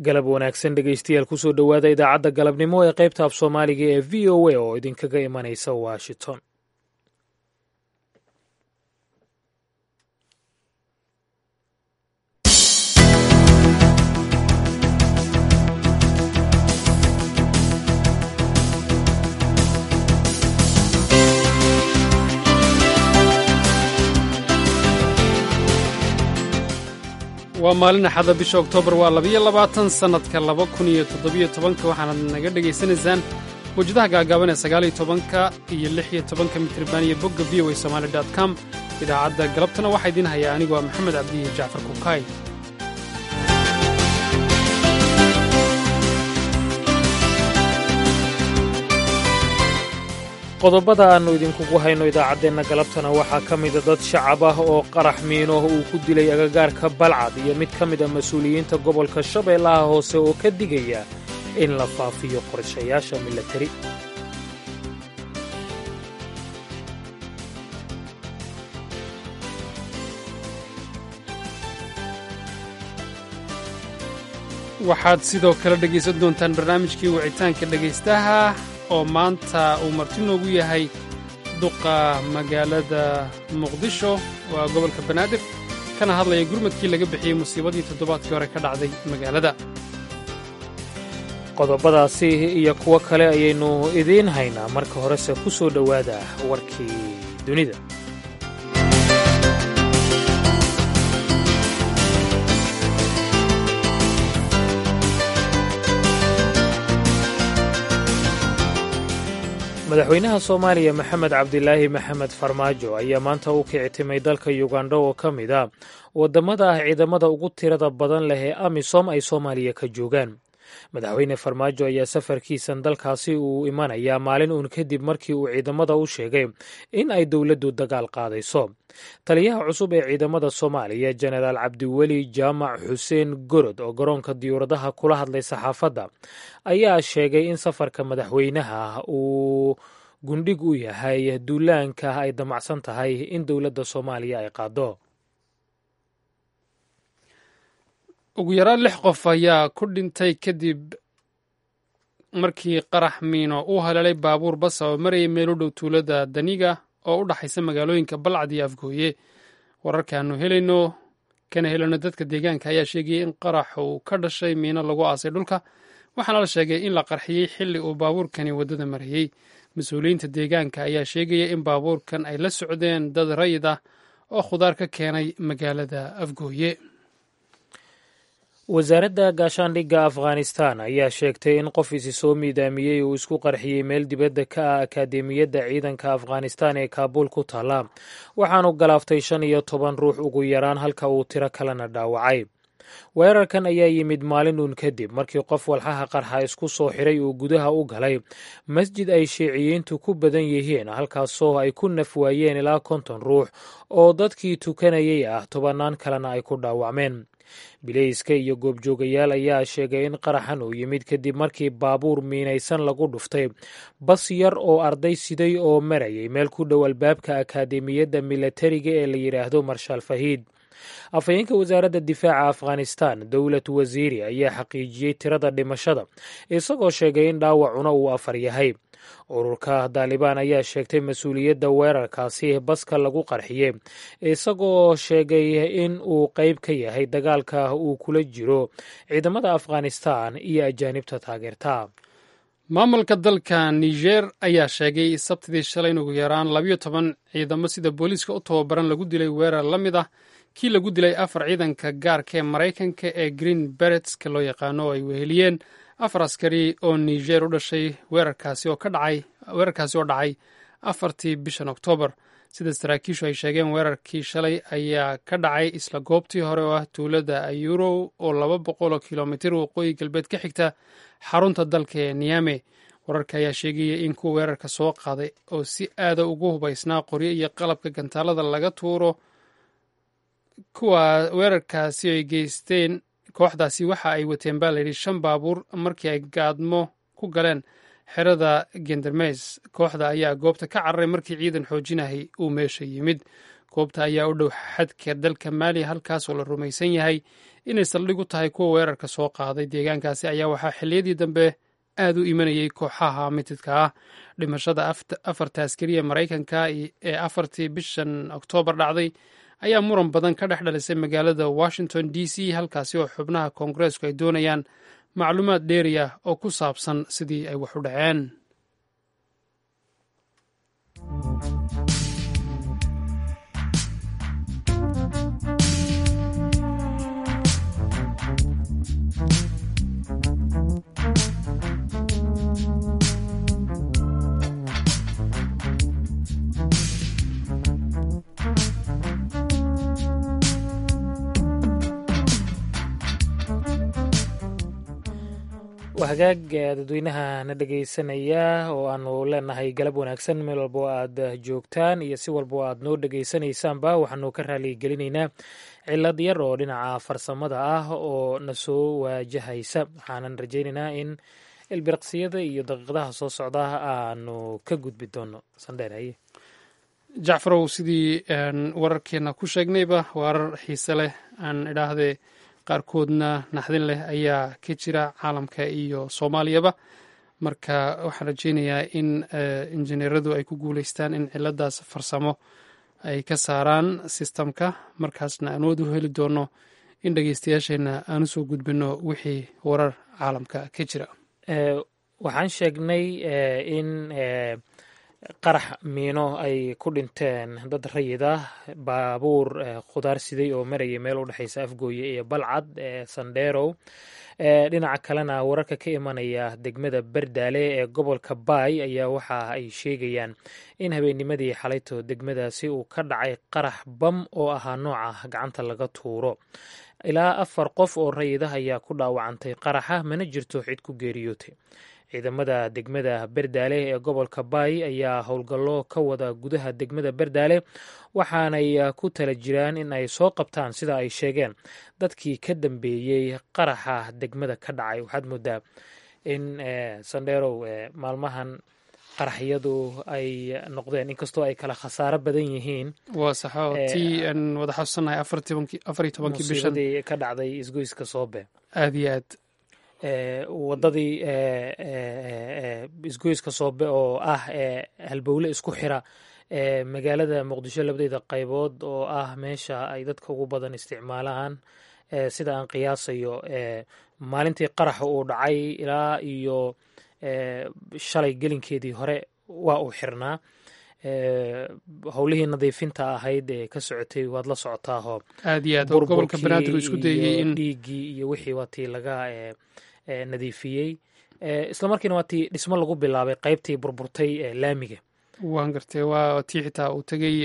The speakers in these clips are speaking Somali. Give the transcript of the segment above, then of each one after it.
galab wanaagsan dhegaystayaal kusoo dhowaada idaacadda galabnimo ee qaybta af soomaaliga ee v o a oo idinkaga imanaysa washington waa maalin axada bisha oktoobar waa labiyo labaatan sannadka laba kun iyo toddobiyo tobanka waxaanaad naga dhegaysanaysaan mawjadaha gaagaaban ee sagaaliyo tobanka iyo lix iyo tobanka mitriban iyo bogga v o a somaali dot com idaacadda galabtana waxaa idiin hayaa anigu waa maxamed cabdiyi jacfar kukaay qodobada aannu idinkugu hayno idaacaddeenna galabtana waxaa ka mida dad shacab ah oo qarax miino uu ku dilay agagaarka balcad iyo mid ka mida mas-uuliyiinta gobolka shabeellaha hoose oo ka digaya in la faafiyo qorshayaasha milatari waxaad sidoo kale dhegaysan doontaan barnaamijkii wicitaanka dhegaystaha oo maanta uu marti noogu yahay duqa magaalada muqdisho waa gobolka banaadir kana hadlaya gurmadkii laga bixiyey musiibadii toddobaadkii hore ka dhacday magaalada qodobadaasi iyo kuwo kale ayaynu idiin haynaa marka horese ku soo dhowaada warkii dunida madaxweynaha soomaaliya maxamed cabdilaahi maxamed farmaajo ayaa maanta u kicitimay dalka yugandha oo ka mid a waddamada ah ciidamada ugu tirada badan leh ee amisom ay soomaaliya ka joogaan madaxweyne farmaajo ayaa safarkiisan dalkaasi uu imanayaa maalin uun kadib markii uu ciidamada u sheegay in ay dowladdu dagaal qaadayso taliyaha cusub ee ciidamada soomaaliya jenaraal cabdiweli jaamac xuseen gorod oo garoonka diyuuradaha kula hadlay saxaafadda ayaa sheegay in safarka madaxweynaha uu gundhig u yahay duulaanka ay damacsan tahay in dowladda soomaaliya ay qaado ugu yaraan lix qof ayaa ku dhintay kadib markii qarax miino uu haleelay baabuur basa oo marayay meel u dhow tuulada daniga oo u dhaxaysa magaalooyinka balcad iyo afgooye wararkaannu helayno kana helayno dadka deegaanka ayaa sheegayay in qarax uu ka dhashay miino lagu aasay dhulka waxaana la sheegay in la qarxiyey xilli uu baabuurkani waddada marayey mas-uuliyiinta deegaanka ayaa sheegaya in baabuurkan ay la socdeen dad rayid ah oo khudaar ka keenay magaalada afgooye wasaaradda gaashaandhigga afghanistan ayaa sheegtay in qof isi soo miidaamiyey uu isku qarxiyey meel dibadda ka ah akaademiyadda ciidanka afghanistan ee kaabuul ku taalla waxaanu galaaftay shan iyo toban ruux ugu yaraan halka uu tiro kalena dhaawacay weerarkan ayaa yimid maalin uun kadib markii qof walxaha qarxa isku soo xiray uu gudaha u galay masjid ay shiiciyiintu ku badan yihiin halkaasoo ay ku naf waayeen ilaa konton ruux oo dadkii tukanayay ah tobannaan kalena ay ku dhaawacmeen bileyska iyo goobjoogayaal ayaa sheegay in qaraxan uu yimid kadib markii baabuur miinaysan lagu dhuftay bas yar oo arday siday oo marayay meel ku dhow albaabka akaademiyadda milatariga ee la yidhaahdo marshaal fahiid afhayeenka wasaaradda difaaca afghanistan dowlad wasiiri ayaa xaqiijiyey tirada dhimashada isagoo sheegay in dhaawacuna uu afar yahay ururka daalibaan ayaa sheegtay mas-uuliyadda weerarkaasi baska lagu qarxiyey isagoo sheegay in uu qeyb ka yahay dagaalka uu kula jiro ciidamada afghanistan iyo ajaanibta taageerta maamulka dalka niger ayaa sheegay sabtidii shalay in ugu yaraan labayo toban ciidamo sida booliiska u tababaran lagu dilay weerar la mid ah kii lagu dilay afar ciidanka gaarka ee maraykanka ee green beretska loo yaqaano oo ay weheliyeen afar askari oo niger u dhashay weerarkaasi oo ka dhacay weerarkaasi oo dhacay afartii bishan oktoobar sida saraakiishu ay sheegeen weerarkii shalay ayaa ka dhacay isla goobtii hore oo ah tuulada ayurow oo laba boqol oo kilomitir waqooyi galbeed ka xigta xarunta dalka ee niyame wararka ayaa sheegaya in kuwa weerarka soo qaaday oo si aada ugu hubaysnaa qoryo iyo qalabka gantaalada laga tuuro kuwa weerarkaasi ay geysteen kooxdaasi waxa ay wateen baa layidhi shan baabuur markii ay gaadmo ku galeen xerada gendermeys kooxda ayaa goobta ka cararay markii ciidan xoojinahay uu meesha yimid goobta ayaa u dhow xadka dalka maaliya halkaasoo la rumaysan yahay inay saldhig u tahay kuwa weerarka soo qaaday deegaankaasi ayaa waxaa xilliyadii dambe aad u imanayay kooxaha mitidka ah dhimashada afarta askariya maraykanka ee afartii bishan oktoobar dhacday ayaa muran badan ka dhex dhalisay magaalada washington d c halkaasi oo xubnaha koongareesku ay doonayaan macluumaad dheeri ah oo ku saabsan sidii ay wax u dhaceen hagaag dadweynaha na dhegaysanaya oo aanu leenahay galab wanaagsan meel walba oo aad joogtaan iyo si walba oo aad noo dhegaysanaysaanba waxaanu ka raaligelinaynaa cilad yar oo dhinaca farsamada ah oo na soo waajahaysa waxaanan rajaynaynaa in ilbiraqsiyada iyo daqiiqadaha soo socda aanu ka gudbi doono sandheer jacfarow sidii wararkeena ku sheegnayba warar xiise leh aan idhaahdee qaarkoodna naxdin leh ayaa ka jira caalamka iyo soomaaliyaba marka waxaan rajeynayaa in injineeradu ay ku guuleystaan in ciladaas farsamo ay ka saaraan sistamka markaasna aan awood u heli doono in dhegeystayaasheenna aan usoo gudbino wixii warar caalamka ka jira waxaan sheegnay in qarax miino ay ku dhinteen dad rayid ah baabuur khudaar siday oo marayay meel u dhexaysa afgooye iyo balcad ee sandherow dhinaca kalena wararka ka imanaya degmada berdaale ee gobolka baay ayaa waxa ay sheegayaan in habeennimadii xalayto degmadaasi uu ka dhacay qarax bam oo ahaa nooca gacanta laga tuuro ilaa afar qof oo rayid ah ayaa ku dhaawacantay qaraxa mana jirto cid ku geeriyootay ciidamada degmada berdaale ee gobolka baay ayaa howlgallo ka wada gudaha degmada berdaale waxaanay ku tala jiraan in ay soo qabtaan sida ay sheegeen dadkii ka dambeeyey qaraxa degmada ka dhacay waxaad moodaa in sandheerow maalmahan qaraxyadu ay noqdeen inkastoo ay kala khasaaro badan yihiin waa saxo tii aan wada xasuusanahay afar iyo tobankii bishan ka dhacday isgoyska soobe aad iyo aad wadadii isgoyska soobe oo ah halbowle isku xira magaalada muqdisho labadeeda qaybood oo ah meesha ay dadka ugu badan isticmaalaan sida aan qiyaasayo maalintii qaraxa uu dhacay ilaa iyo shalay gelinkeedii hore waa uu xirnaa howlihii nadiifinta ahayd ee ka socotay waad la socotaaho aad iyo aad oo gobolka banaadir isku dayey in dhiiggii iyo wixii waa tii laga nadiifiyey isla markiina waa tii dhismo lagu bilaabay qaybtii burburtay laamiga waan gartay waa tii xitaa uu tegey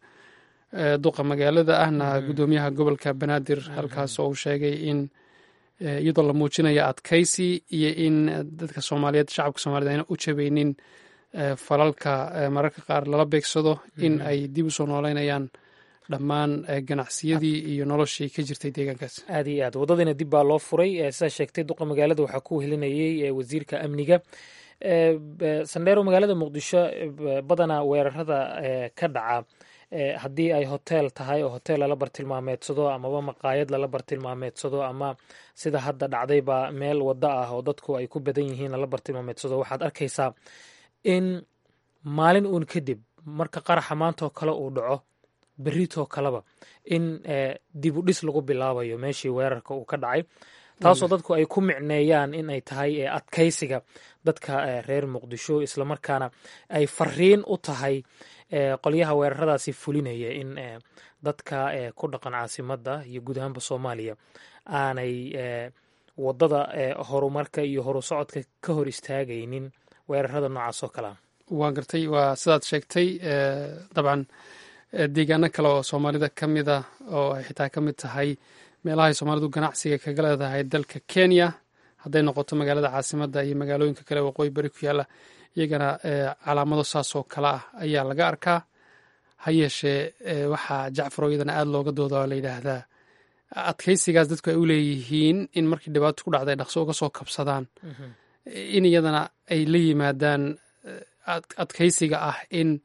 duqa magaalada ahna guddoomiyaha gobolka banaadir halkaas oo uu sheegay in iyadoo la muujinayo adkaysi iyo in dadka soomaaliyeed shacabka soomaaliyed ayna u jabaynin falalka mararka qaar lala beegsado in ay dib u soo nooleynayaan dhammaan ganacsiyadii iyo noloshii ka jirtay deegaankaas aad iyo aad waddadiina dib baa loo furay sidaa sheegtay duqa magaalada waxaa ku helinayey wasiirka amniga sandheero magaalada muqdisho badanaa weerarada ka dhaca haddii ay hotel tahay oo hotel lala bartilmaameedsado amaba maqaayad lala bartilmaameedsado ama sida hadda dhacdayba meel waddo ah oo dadku ay ku badan yihiin lala bartilmaameedsado waxaad arkaysaa in maalin uun kadib marka qaraxa maantoo kale uu dhaco berritoo kaleba in dib u dhis lagu bilaabayo meeshii weerarka uu ka dhacay taasoo dadku ay ku micneeyaan in ay tahay adkaysiga dadka reer muqdisho islamarkaana ay fariin u tahay qolyaha weeraradaasi fulinaya in dadka ku dhaqan caasimadda iyo guud ahaanba soomaaliya aanay waddada horumarka iyo horu socodka ka hor istaagaynin weerarada noocaas oo kalea waa gartay waa sidaad sheegtay dabcan deegaano kale oo soomaalida ka mid a oo ay xitaa ka mid tahay meelahay soomaalidu ganacsiga kaga leedahay dalka kenya hadday noqoto magaalada caasimadda iyo magaalooyinka kale waqooyi bari ku yaalla iyagana calaamado saas oo kale ah ayaa laga arkaa ha yeeshee waxaa jacfaro iyadana aada looga dooda oo la yidhaahdaa adkaysigaas dadku ay u leeyihiin in markii dhibaato ku dhacday dhaqso uga soo kabsadaan in iyadana ay la yimaadaan adkaysiga ah in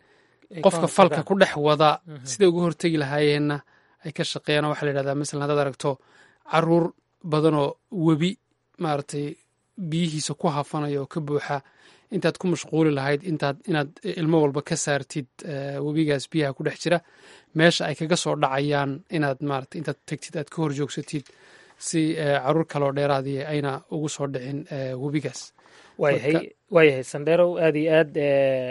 qofka falka ku dhex wada siday uga hortegi lahaayeenna ay ka shaqeeyaan waxaa la yidhahdaa masalan haddaad aragto caruur badanoo webi maaragtay biyihiisa ku hafanayo oo ka buuxa intaad ku mashquuli lahayd intaad inaad ilmo walba ka saartid webigaas biyaha ku dhex jira meesha ay kaga soo dhacayaan inaad maarata intaad tegtid aad ka hor joogsatid si caruur kaloo dheeraadii ayna ugu soo dhicin webigaas waayahay waayahay sandherow aad iyo aad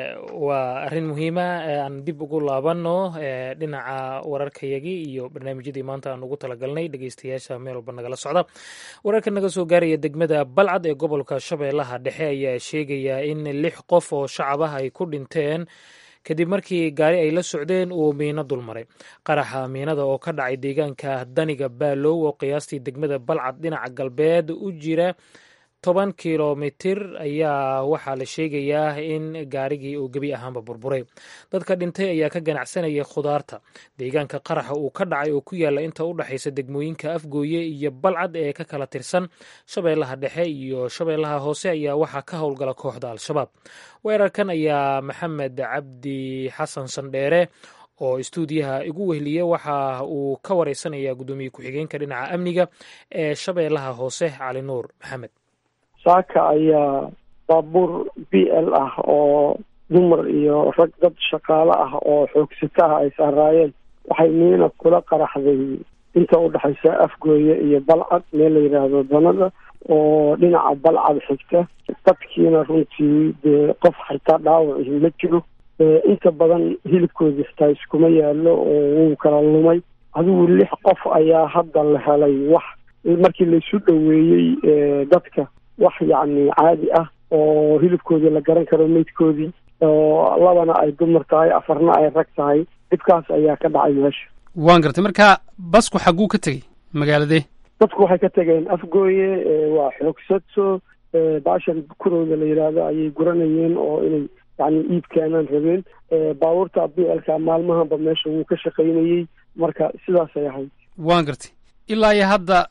waa arrin muhiima aan dib ugu laabanno dhinaca wararkayagii iyo barnaamijyadii maanta aan ugu talagalnay dhegeystayaasha meel walba nagala socda wararka naga soo gaaraya degmada balcad ee gobolka shabeellaha dhexe ayaa sheegaya in lix qof oo shacab ah ay ku dhinteen kadib markii gaari ay la socdeen uu miino dulmaray qaraxa miinada oo ka dhacay deegaanka daniga baalow oo qiyaastii degmada balcad dhinaca galbeed u jira toban kilomitir ayaa waxaa la sheegayaa in gaarigii uu gebi ahaanba burburay dadka dhintay ayaa ka ganacsanaya khudaarta deegaanka qaraxa uu ka dhacay oo ku yaala inta u dhexaysa degmooyinka afgooye iyo balcad ee ka kala tirsan shabeellaha dhexe iyo shabeellaha hoose ayaa waxaa ka howlgala kooxda al-shabaab weerarkan ayaa maxamed cabdi xasan sandheere oo istuudiyaha igu wehliye waxa uu ka wareysanayaa guddoomiye ku-xigeenka dhinaca amniga ee shabeellaha hoose cali nuur maxamed saaka ayaa baabuur b l ah oo dumar iyo rag dad shaqaale ah oo xoogsata ah ay saaraayeen waxay miina kula qaraxday inta u dhexaysa afgooye iyo balcad meel la yidhaahdo danada oo dhinaca balcad xigta dadkiina runtii dee qof xitaa dhaawaci ma jiro inta badan hilibkoodii xitaa iskuma yaalo oo wuu kala lumay adigu lix qof ayaa hadda la helay wax markii laisu dhoweeyey dadka wax yacni caadi ah oo hilibkoodii la garan karo meydkoodii oo labana ay dumar tahay afarna ay rag tahay dhibkaas ayaa ka dhacay meesha waan gartay marka basku xagguu ka tegey magaaladee dadku waxay ka tegeen afgooye waa xoogsadso baashan kurowda la yidhaahdo ayay guranayeen oo inay yani iib keenaan rabeen baabuurta b lka maalmahanba meesha wuu ka shaqaynayey marka sidaasay ahayd waan gartay ilaa iyo hadda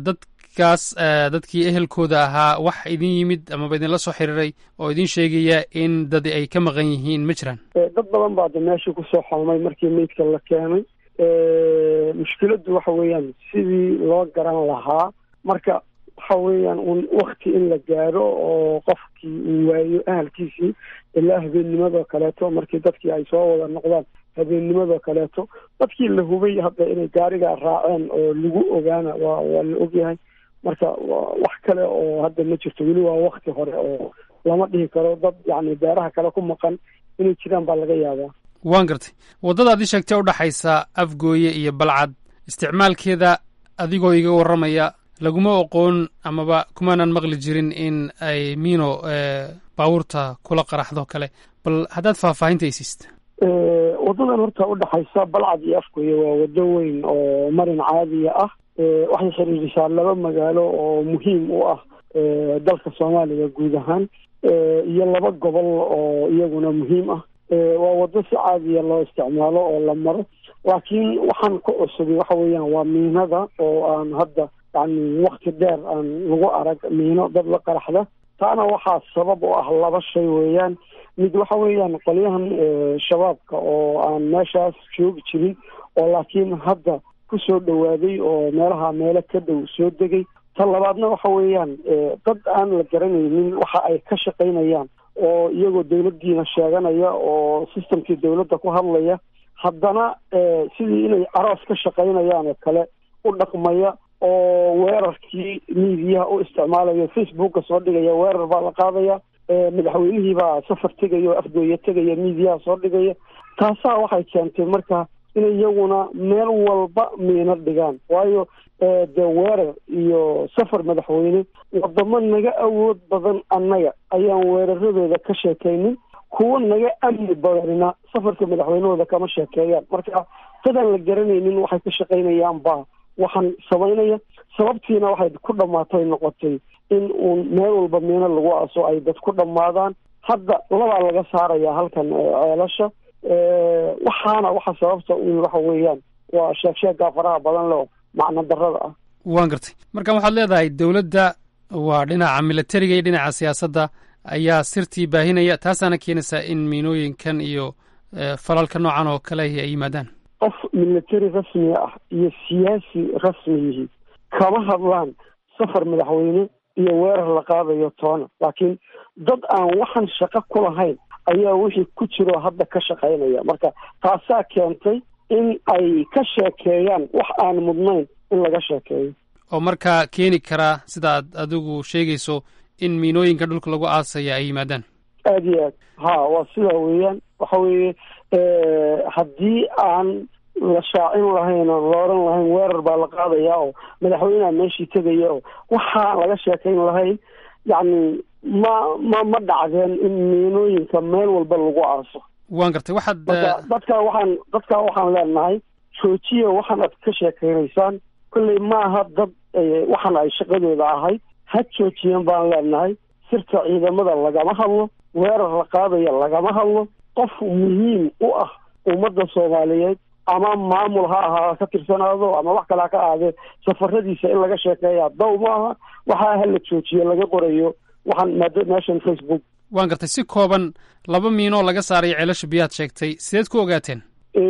dadkaas dadkii ehelkooda ahaa wax idin yimid amaba idinla soo xiriiray oo idin sheegaya in dad ay ka maqan yihiin ma jiraan dad badan baa de meesha kusoo xolmay markii meydka la keenay mushkiladdu waxa weeyaan sidii loo garan lahaa marka waxa weeyaan un wakti in la gaaro oo qofkii uu waayo ahalkiisii ilaa habeennimadoo kaleeto markii dadkii ay soo wada noqdaan habeennimadoo kaleeto dadkii la hubay hadda inay gaarigaa raaceen oo lagu ogaana waa waa la ogyahay marka wax kale oo hadda ma jirto weli waa wakti hore oo lama dhihi karo dad yacni beeraha kale ku maqan inay jiraan baa laga yaabaa waan gartay waddada ad ii sheegtay udhexaysa afgooye iyo balcad isticmaalkeeda adigoo iga warramaya laguma oqoon amaba kumaanan maqli jirin in ay miino baabuurta kula qaraxdo kale bal haddaad faahfaahinta isiista waddadan horta udhexaysa balcad iyo afgooye waa waddo weyn oo marin caadiya ah waxay xiriirisaa laba magaalo oo muhiim u ah dalka soomaaliya guud ahaan iyo laba gobol oo iyaguna muhiim ah waa waddo si caadiya loo isticmaalo oo la maro laakiin waxaan ka cusubay waxa weeyaan waa miinada oo aan hadda yani wakti dheer aan lagu arag miino dad la qaraxda taana waxaa sabab u ah laba shay weeyaan mid waxa weeyaan qolyahan shabaabka oo aan meeshaas joogi jirin oo laakiin hadda ku soo dhowaaday oo meelaha meelo ka dhow soo degay ta labaadna waxa weeyaan dad aan la garanaynin waxa ay ka shaqaynayaan oo iyagoo dawladdiina sheeganaya oo systemkii dawladda ku hadlaya haddana sidii inay aroos ka shaqaynayaan oo kale u dhaqmaya oo weerarkii miidiyaha u isticmaalaya facebooka soo dhigaya weerar baa la qaadaya madaxweynihii baa safar tegaya oo afgooya tegaya miidiyaha soo dhigaya taasaa waxay keentay marka inay iyaguna meel walba miino dhigaan waayo dee weerar iyo safar madaxweyne wadamo naga awood badan annaga ayaan weeraradooda ka sheekaynin kuwa naga amni badanina safarka madaxweynahooda kama sheekeeyaan marka dadaan la garanaynin waxay ka shaqaynayaan baa waxaan samaynaya sababtiina waxay ku dhamaatay noqotay in uun meel walba miino lagu aso ay dad ku dhammaadaan hadda labaa laga saaraya halkan ceelasha waxaana waxa sababta un waxa weeyaan waa sheegsheeggaa faraha badan leo macno darada ah waan gartay marka waxaad leedahay dowladda waa dhinaca militariga iyo dhinaca siyaasadda ayaa sirtii baahinaya taasaana keenaysaa in miinooyinkan iyo falalka noocan oo kale ay yimaadaan qof military rasmiga ah iyo siyaasi rasmi yihiin kama hadlaan safar madaxweyne iyo weerar la qaadayo toona laakiin dad aan waxan shaqo ku lahayn ayaa wixii ku jiro hadda ka shaqaynaya marka taasaa keentay in ay ka sheekeeyaan wax aan mudnayn in laga sheekeeyo oo markaa keeni karaa sida aad adigu sheegayso in miinooyinka dhulka lagu aasaya ay yimaadaan aada iyo aad ha waa sidaa weeyaan waxa weeye haddii aan la shaacin lahayn oon la oran lahayn weerar baa la qaadaya oo madaxweyneha meeshii tegaya oo waxaan laga sheekayn lahayn yacni ma ma ma dhacdeen in miinooyinka meel walba lagu aaso waan gartay waxaad marka dadka waxaan dadka waxaan leenahay joojiya waxaan aad ka sheekaynaysaan kolley maaha dad waxan ay shaqadooda ahayd ha joojiyeen baan leenahay sirta ciidamada lagama hadlo weerar la qaadaya lagama hadlo qof muhiim u ah ummadda soomaaliyeed ama maamul ha ahaa ka tirsanaado ama wax kale ha ka ahaadee safaradiisa in laga sheekeeya daw maaha waxaa hala joojiyo laga qorayo waxaan maad meeshan facebook waan gartay si kooban laba miinoo laga saarayo ceelasha biyaad sheegtay sideed ku ogaateen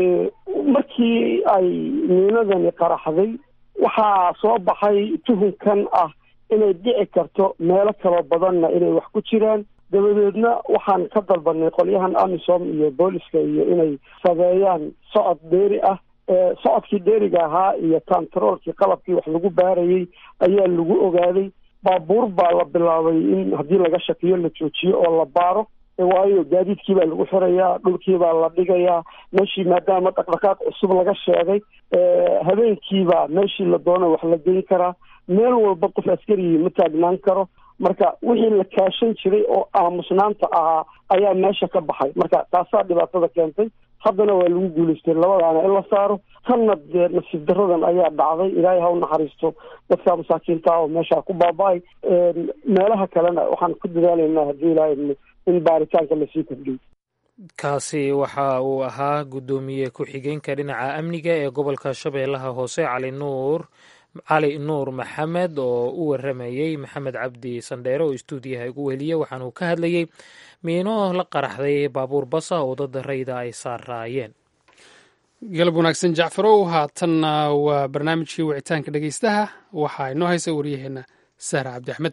markii ay miinadani qaraxday waxaa soo baxay tuhunkan ah inay dhici karto meelo kala badanna inay wax ku jiraan dabadeedna waxaan ka dalbanay qolyahan amisom iyo booliska iyo inay sameeyaan socod dheeri ah socodkii dheeriga ahaa iyo tantaroolkii qalabkii wax lagu baarayay ayaa lagu ogaaday baabuur baa la bilaabay in haddii laga shakiyo la joojiyo oo la baaro waayo gaadiidkii baa lagu xirayaa dhulkii baa la dhigayaa meeshii maadaama dhaqdhaqaaq cusub laga sheegay habeenkiibaa meeshii la doono wax la geyn karaa meel walba qof askarigii ma taagnaan karo marka wixii la kaashan jiray oo aamusnaanta ahaa ayaa meesha ka baxay marka taasaa dhibaatada keentay haddana waa lagu guulaystay labadaana in la saaro tanna dee nasiib daradan ayaa dhacday ilaahay ha u naxariisto dadka masaakiinta ah oo meeshaa ku baaba-ay meelaha kalena waxaan ku dadaalaynaa haddii ilaahay in baaritaanka lasii kordhiyo kaasi waxa uu ahaa guddoomiye ku-xigeenka dhinaca amniga ee gobolka shabeellaha hoose cali nuur cali nuur maxamed oo u waramayey maxamed cabdi sandheere oo istuudiyaha ugu weliya waxaanuu ka hadlayey miino la qaraxday baabuur basa oo dad rayda ay saaraayeen galab wanaagsan jacfarow haatanna waa barnaamijkii wicitaanka dhegeystaha waxaa inoo haysa waryaheena sahra cabdi axmed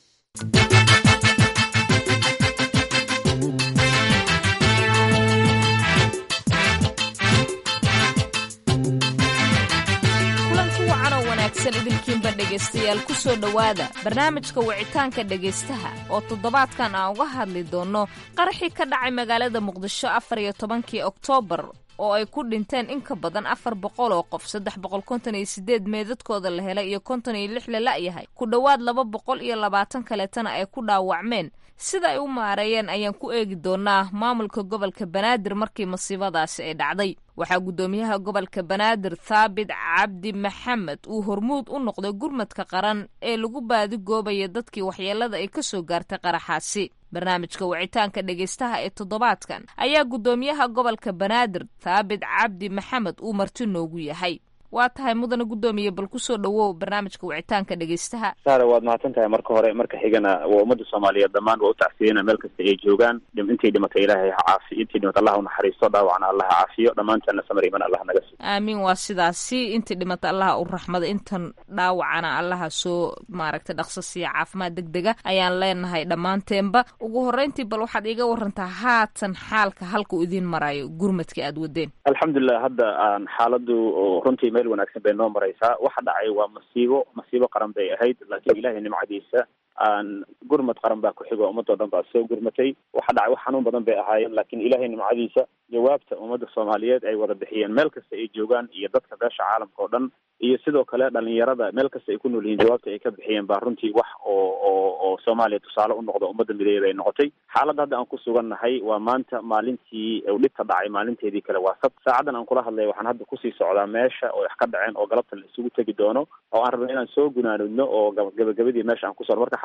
idinkiinba dhegaystayaal ku soo dhowaada barnaamijka wicitaanka dhegaystaha oo toddobaadkan aan uga hadli doonno qaraxii ka dhacay magaalada muqdisho afar iyo tobankii oktoobar oo ay ku dhinteen in ka badan afar boqol oo qof saddex boqol konton iyo sideed meedadkooda la helay iyo konton iyo lix la la'yahay ku dhowaad laba boqol iyo labaatan kaleetana ay ku dhaawacmeen sida ay u maareeyeen ayaan ku eegi doonaa maamulka gobolka banaadir markii masiibadaasi ay dhacday waxaa guddoomiyaha gobolka banaadir thaabit cabdi maxamed uu hormuud u noqday gurmadka qaran ee lagu baadigoobaya dadkii waxyeelada ay ka soo gaartay qaraxaasi barnaamijka wicitaanka dhegaystaha ee toddobaadkan ayaa guddoomiyaha gobolka banaadir thaabit cabdi maxamed uu marti noogu yahay waa tahay mudana guddoomiye bal kusoo dhowow barnaamijka wicitaanka dhegaystaha saare waad mahadsan tahay marka hore marka xigana waa ummadda soomaaliyeed dhammaan waa u tacsiyeyna meel kasta ay joogaan intay dhimatay ilaahay ha caafiyo intay dhimatay allah u naxariisto dhaawacna allah ha caafiyo dhammaanteena samar iman allah naga siiyo aamiin waa sidaasi intii dhimata allaha u raxmada intan dhaawacana allaha soo maaragtay dhaqso siiya caafimaad deg dega ayaan leenahay dhammaanteenba ugu horreyntii bal waxaad iiga warantaa haatan xaalka halkuu idiin marayo gurmadka aad wadeen alxamdulilah hadda aan xaaladu runtii meel wanaagsan bay noo maraysaa waxa dhacay waa masiibo masiibo qaran bay ahayd laakiin ilaahay nimcadiisa aan gurmad qaran baa ku xigo ummadoo dhan baa soo gurmatay waxa dhacay wax xanuun badan bay ahaayeen laakiin ilaahay nimcadiisa jawaabta ummadda soomaaliyeed ay wada bixiyeen meel kasta ay joogaan iyo dadka beesha caalamka oo dhan iyo sidoo kale dhalinyarada meel kasta ay ku nool yihiin jawaabta ay ka bixiyeen baa runtii wax oo oo oo soomaaliya tusaale u noqdo ummadda mideeya bay noqotay xaaladda hadda aan ku sugannahay waa maanta maalintii u dhibta dhacay maalinteedii kale waa sab saacadan aan kula hadlaya waxaan hadda kusii socdaa meesha oo wax ka dhaceen oo galabta la isugu tegi doono oo aan rabno inaan soo gunaanudno oo gabagabadii meesha aan ku socno marka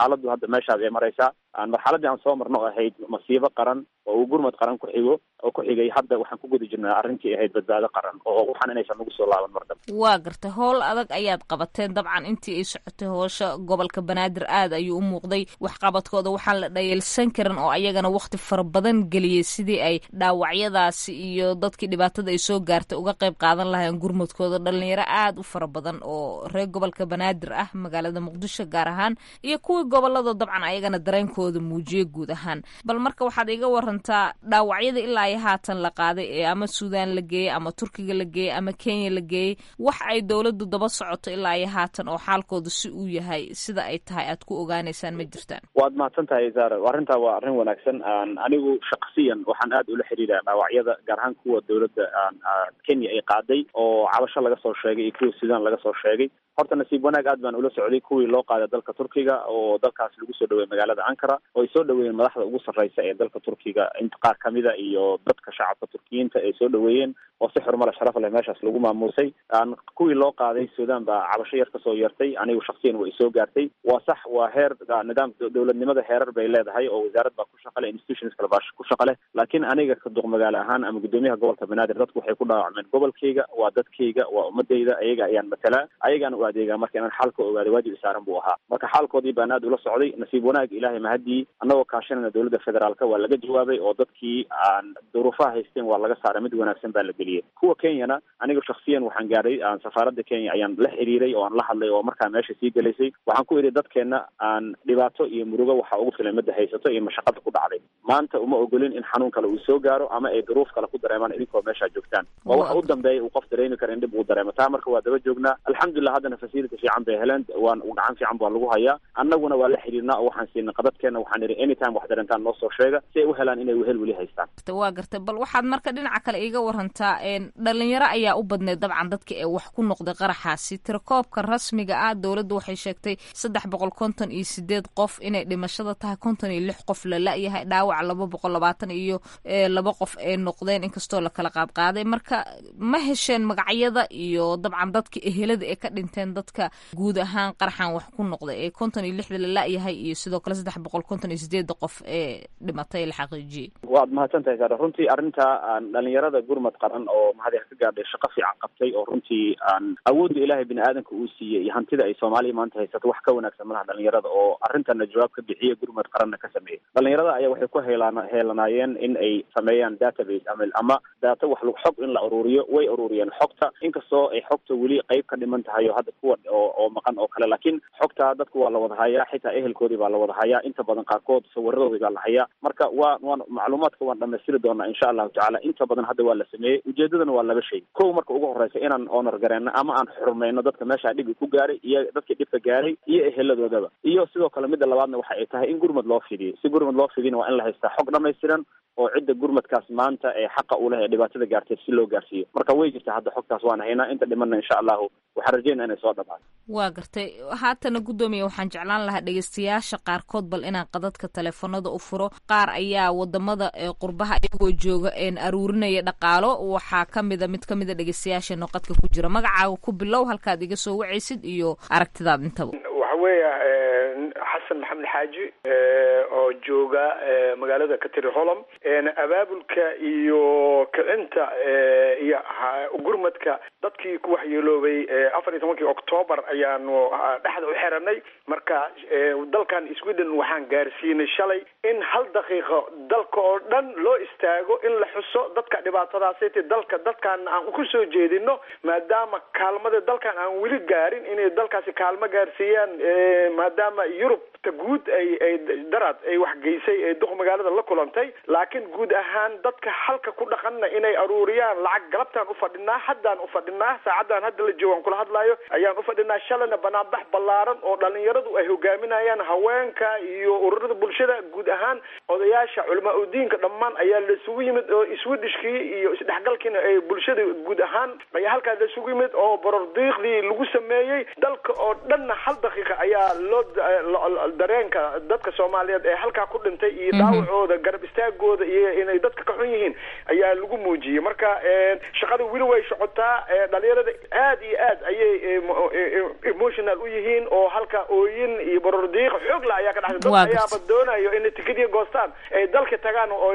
xaaladdu hadda meeshaas ay maraysaa marxaladdii aan soo marno ahayd masiibo qaran oo uu gurmad qaran ku xigo oo ku xigay hadda waxaan ku guda jirnaa arrintii ahayd badbaado qaran oo waxaan inaysan nagu soo laaban mar dambe waa gartay howl adag ayaad qabateen dabcan intii ay socotay hoosha gobolka banaadir aad ayuu u muuqday waxqabadkooda waxaan la dhayalsan karin oo ayagana wakti fara badan geliyey sidii ay dhaawacyadaasi iyo dadkii dhibaatada ay soo gaartay uga qayb qaadan lahayn gurmadkooda dhalinyaro aad u fara badan oo reer gobolka banaadir ah magaalada muqdisho gaar ahaan iyo kuwii gobolada dabcan ayagana dareenkooda muujiyey guud ahaan bal marka waxaad iga warantaa dhaawacyada ilaa iyo haatan la qaaday ee ama suudaan la geeyey ama turkiga la geeyey ama kenya la geeyey wax ay dowladdu daba socoto ilaa iyo haatan oo xaalkooda si uu yahay sida ay tahay aad ku ogaanaysaan ma jirtaan waad mahadsan tahay zara arrintaa waa arrin wanaagsan anigu shaksiyan waxaan aad ula xiriira dhaawacyada gaar ahaan kuwa dowladda kenya ay qaaday oo cabasho laga soo sheegay iyo kuwa suudaan laga soo sheegay horta nasiib wanaag aad baan ula socday kuwii loo qaaday dalka turkiga oo dalkaas lagu soo dhaweeyey magaalada ankara oo ay soo dhaweeyeen madaxda ugu sarreysa ee dalka turkiga inta qaar kamida iyo dadka shacabka turkiyiinta ay soo dhaweeyeen oo si xurmale sharaf leh meeshaas lagu maamuusay kuwii loo qaaday suudaan baa cabasho yar kasoo yeertay anigu shaksiyan way soo gaartay waa sax waa heer nidaam dowladnimada heerar bay leedahay oo wasaarad baa ku shaqa leh institutions kale baa ku shaqa leh laakiin aniga duq magaalo ahaan ama guddoomiyaha gobolka banaadir dadku waxay ku dhaawacmeen gobolkayga waa dadkayga waa ummadayda ayaga ayaan matalaa ayagaan u adeegaa marka inaan xaalka ogaada waajib isaaran buu ahaa marka xaalkoodii baan aad ula socday nasiib wanaag ilaahay mahadii annagoo kaashanayna dowladda federaalka waa laga jawaabay oo dadkii aan duruufaha haysteen waa laga saaray mid wanaagsan baa la geliyey kuwa kenyana aniga shaksiyan waxaan gaadhay safaaradda kenya ayaan la xiriiray oo aan la hadlay oo markaa meesha sii gelaysay waxaan ku idhi dadkeenna aan dhibaato iyo murugo waxa ugu filan midda haysato iyo mashaqada ku dhacday maanta uma ogolin in xanuun kale uu soo gaaro ama ay duruuf kale ku dareemaan idinkoo meeshaa joogtaan waa waxa u dambeeya uu qof dareemi kara in dhib uu dareemo taa marka waa daba joognaa alxamdulilah haddana facility fiican bay heleen waan gacan fiican baa lagu hayaa annaguna waa la xiriirnaa oo waxaan siinay qadadkeena waxaan idhi anytime wax dareentaan noo soo sheega si ay u helaan inay wehel weli haystaan waa gartay bal waxaad marka dhinaca kale iiga warantaa dhalinyaro ayaa u badneed dabcan dadka ee wax ku noqday qaraxaasi tirakoobka rasmiga ah dowladda waxay sheegtay saddex boqol konton iyo sideed qof inay dhimashada tahay konton iyo lix qof la la-yahay dhaawac laba boqol labaatan iyo laba qof ay noqdeen inkastoo la kala qaadqaaday marka ma hesheen magacyada iyo dabcan dadka ehelada ee ka dhinteen dadka guud ahaan qaraxan wax ku noqday ee konton iyo lixda la la-yahay iyo sidoo kale saddex boqol konton iyo sideedda qof ee dhimatay la xaqiijiyey waad mahadsan tahay sara runtii arrintaa dhalinyarada gurmad qaran oo mahadi ka gaadhay shaqo fiican qabtay oo runtii awoodda ilaahay bini aadanka uu siiyey iyo hantida ay soomaaliya maanta haysato wax ka wanaagsan malaha dhalinyarada oo arrintana jawaab ka bixiya gurmad qaranna ka sameeyey dhalinyarada ayaa waxay ku heelaan heelanaayeen in ay sameeyaan database ama ama data wax lug xog in la ururiyo way ururiyeen xogta inkastoo ay xogta weli qeyb ka dhiman tahay oo hadda kuwa oo oo maqan oo kale laakiin xogtaa dadku waa la wada hayaa xitaa ehelkoodii baa la wada hayaa inta badan qaarkood sawiradoodii baa la hayaa marka waa waan macluumaadka waan dhamaystiri doonaa insha allahu tacala inta badan hadda waa la sameeyey ujeedadana waa laba shay kow marka ugu horeysa inaan honor gareenno ama aan xurmayno dadka meeshaa dhibi ku gaaray iyo dadkii dhibka gaaray iyo eheladoodaba iyo sidoo kale midda labaadna waxa ay tahay in gurmad loo fidiyo si gurmad loo fidiyna waa in la haystaa xog dhamaystiran oo cidda gurmadkaas maanta ee xaqa u leh ee dhibaatada gaartay si loo gaarsiiyo marka way jirtaa hadda xogtaas waan haynaa inta dhimanna insha allahu waxaan rajeynaa inay soo dhamaato waa gartay haatana guddoomiya waxaan jeclaan lahaa dhegeystayaasha qaarkood bal inaan qadadka teleefanada u furo qaar ayaa wadamada qurbaha iyagoo jooga een aruurinaya dhaqaalo waxaa kamida mid kamida dhegeystayaasheena qadka ku jira magacaaga ku bilow halkaad iga soo wacaysid iyo aragtidaad intaba waxa weeya xasan maxamed xaaji oo jooga magaalada katiri holom abaabulka iyo kicinta iyo gurmadka dadkii ku waxyeeloobay afar iyo tobankii octoobar ayaanu dhexda u xiranay marka dalkan sweden waxaan gaarsiinay shalay in hal daqiiqo dalka oo dhan loo istaago in la xuso dadka dhibaatadaasiti dalka dadkan aan ku soo jeedino maadaama kaalmada dalkan aan weli gaarin inay dalkaasi kaalmo gaarsiiyaan maadaama yurub ta guud ay ay daraad ay wax geysay ee duq magaalada la kulantay laakiin guud ahaan dadka halka ku dhaqanna inay aruuriyaan lacag galabtaan ufadhinaa haddaan ufadhinaa saacaddan hadda la joogaan kula hadlaayo ayaan ufadhinaa shalayna banaanbax ballaaran oo dhalinyaradu ay hogaaminayaan haweenka iyo ururada bulshada guud ahaan odayaasha culamaa udiinka dhammaan ayaa laisugu yimid oo iswidhishkii iyo isdhexgalkiina ay bulshada guud ahaan ayaa halkaas laisugu yimid oo borordiiqdii lagu sameeyey dalka oo dhanna hal daqiiqa ayaa loo dareenka dadka soomaaliyeed ee halkaa ku dhintay iyo dhaawacooda garab istaagooda iyo inay dadka ka xun yihiin ayaa lagu muujiyey marka shaqada weli way socotaa dhalinyarada aad iyo aad ayay emotional u yihiin oo halka ooyin iyo barordiiq xoog la ayaa ka dhaxday dad ayaaba doonayo inay tikadiya goostaan ay dalka tagaan oo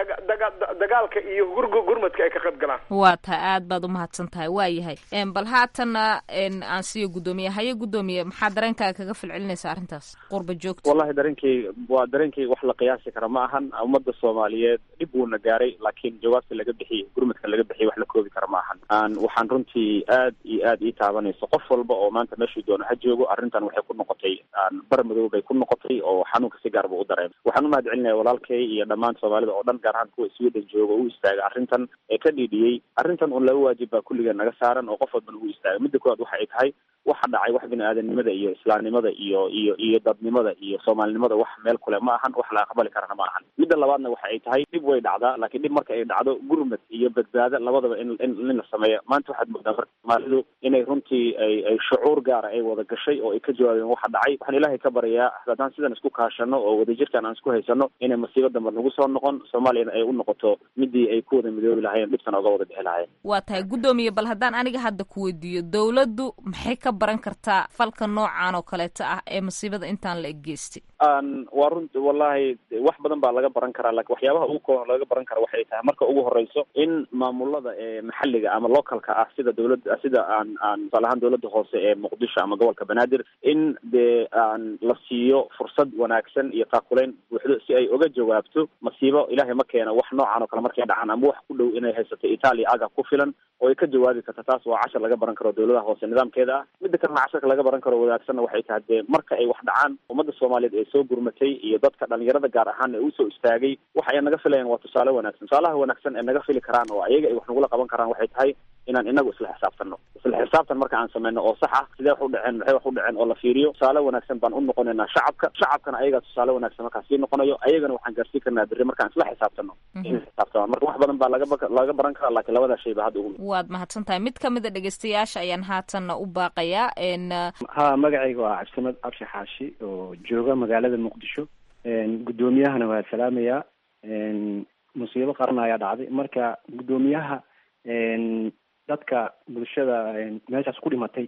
dagaalka iyo gurmadka ay ka qayb galaan waa tahay aad baad umahadsan tahay waa yahay bal haatanna aan siiyo guddoomiye haye guddoomiye maxaa dareenkaaga kaga falcelinaysa arrintaas qurba joogta wallahi dareenkayga waa dareenkayga wax la qiyaasi kara ma ahan ummadda soomaaliyeed dhib wuuna gaaray laakiin jawaabta laga bixiyey gurmadka laga bixiyey wax la koobi kara ma ahan waxaan runtii aad iyo aad ii taabanayso qof walba oo maanta meeshuu doono ha joogo arrintan waxay ku noqotay bar madow bay ku noqotay oo xanuunka si gaarba u dareemay waxaan umahad celinaya walaalkay iyo dhammaan soomaalida oo dhan gaar ahaan kuwa sweden jooga u istaaga arrintan ee ka dhiidhiyey arrintan un laba waajib baa kulligeen naga saaran oo qof walbana u istaaga midda koowaad waxa ay tahay waxa dhacay wax bini aadanimada iyo islaamnimada iyo iyo iyo dadnimada iyo soomaalinimada wax meel kule ma ahan wax la aqbali karana ma ahan midda labaadna waxa ay tahay dhib way dhacdaa laakiin dhib marka ay dhacdo gurmad iyo badbaado labadaba in in la sameeya maanta waxaad moodaa marka soomaalidu inay runtii ay ay shucuur gaara ay wada gashay oo ay ka jawaabeen waxa dhacay waxaan ilaahay ka baryayaa haddaan sidan isku kaashano oo wadajirkan aan isku haysano inay masiibo dambe nagu soo noqon soomaaliyana ay u noqoto midii ay ku wada midoobi lahayen dhibtana uga wada bixi lahayen waa tahay guddoomiye bal haddaan aniga hadda ku weydiiyo dowladdu maxay ka baran kartaa falka noocan oo kaleeto ah ee masiibada intaan la eggeystay waa runti wallahi wax badan baa laga baran karaa lakin waxyaabaha ugu kooban laga baran kara waxay tahay marka ugu horeyso in maamulada ee maxalliga ama localka ah sida dowladda sida aan aan tusaale ahaan dowladda hoose ee muqdisho ama gobolka banaadir in dee aan la siiyo fursad wanaagsan iyo taakuleyn buuxdo si ay uga jawaabto masiibo ilaahay ma keena wax noocan oo kale markay dhacaan ama wax ku dhow inay haysato italia aga ku filan oo ay ka jawaabi karta taas waa cashar laga baran karo dowladaha hoose nidaamkeeda ah midda kalena casharka laga baran karo wadaagsanna waxay tahay dee marka ay wax dhacaan ummadda soomaaliyeed ee soo gurmatay iyo dadka dhalinyarada gaar ahaan ee usoo istaagay waxa ay naga filayaan waa tusaale wanaagsan tusaalaha wanaagsan ee naga fili karaan oo ayaga ay wax nagula qaban karaan waxay tahay inaan inagu isla xisaabtano isla xisaabtan marka aan sameyno oo sax ah sidee wax u dhaceen maxay wax u dhaceen oo la fiiriyo tusaale wanaagsan baan u noqonaynaa shacabka shacabkana ayagaa tusaale wanaagsan markaan sii noqonayo ayagana waxaan gaarsiin karnaa berri markaan isla xisaabtano in xisaabtamaan marka wax badan baa laga laga baran karaa laakiin labadaa shay ba hadda ugu waad mahadsan tahay mid kamid a dhegeystayaasha ayaan haatanna u baaqayaa ha magacayga waa cabdisamad cabshi xaashi oo jooga magaalada muqdisho guddoomiyahana waa salaamayaa musiibo qaran ayaa dhacday marka guddoomiyaha dadka bulshada meeshaas ku dhimatay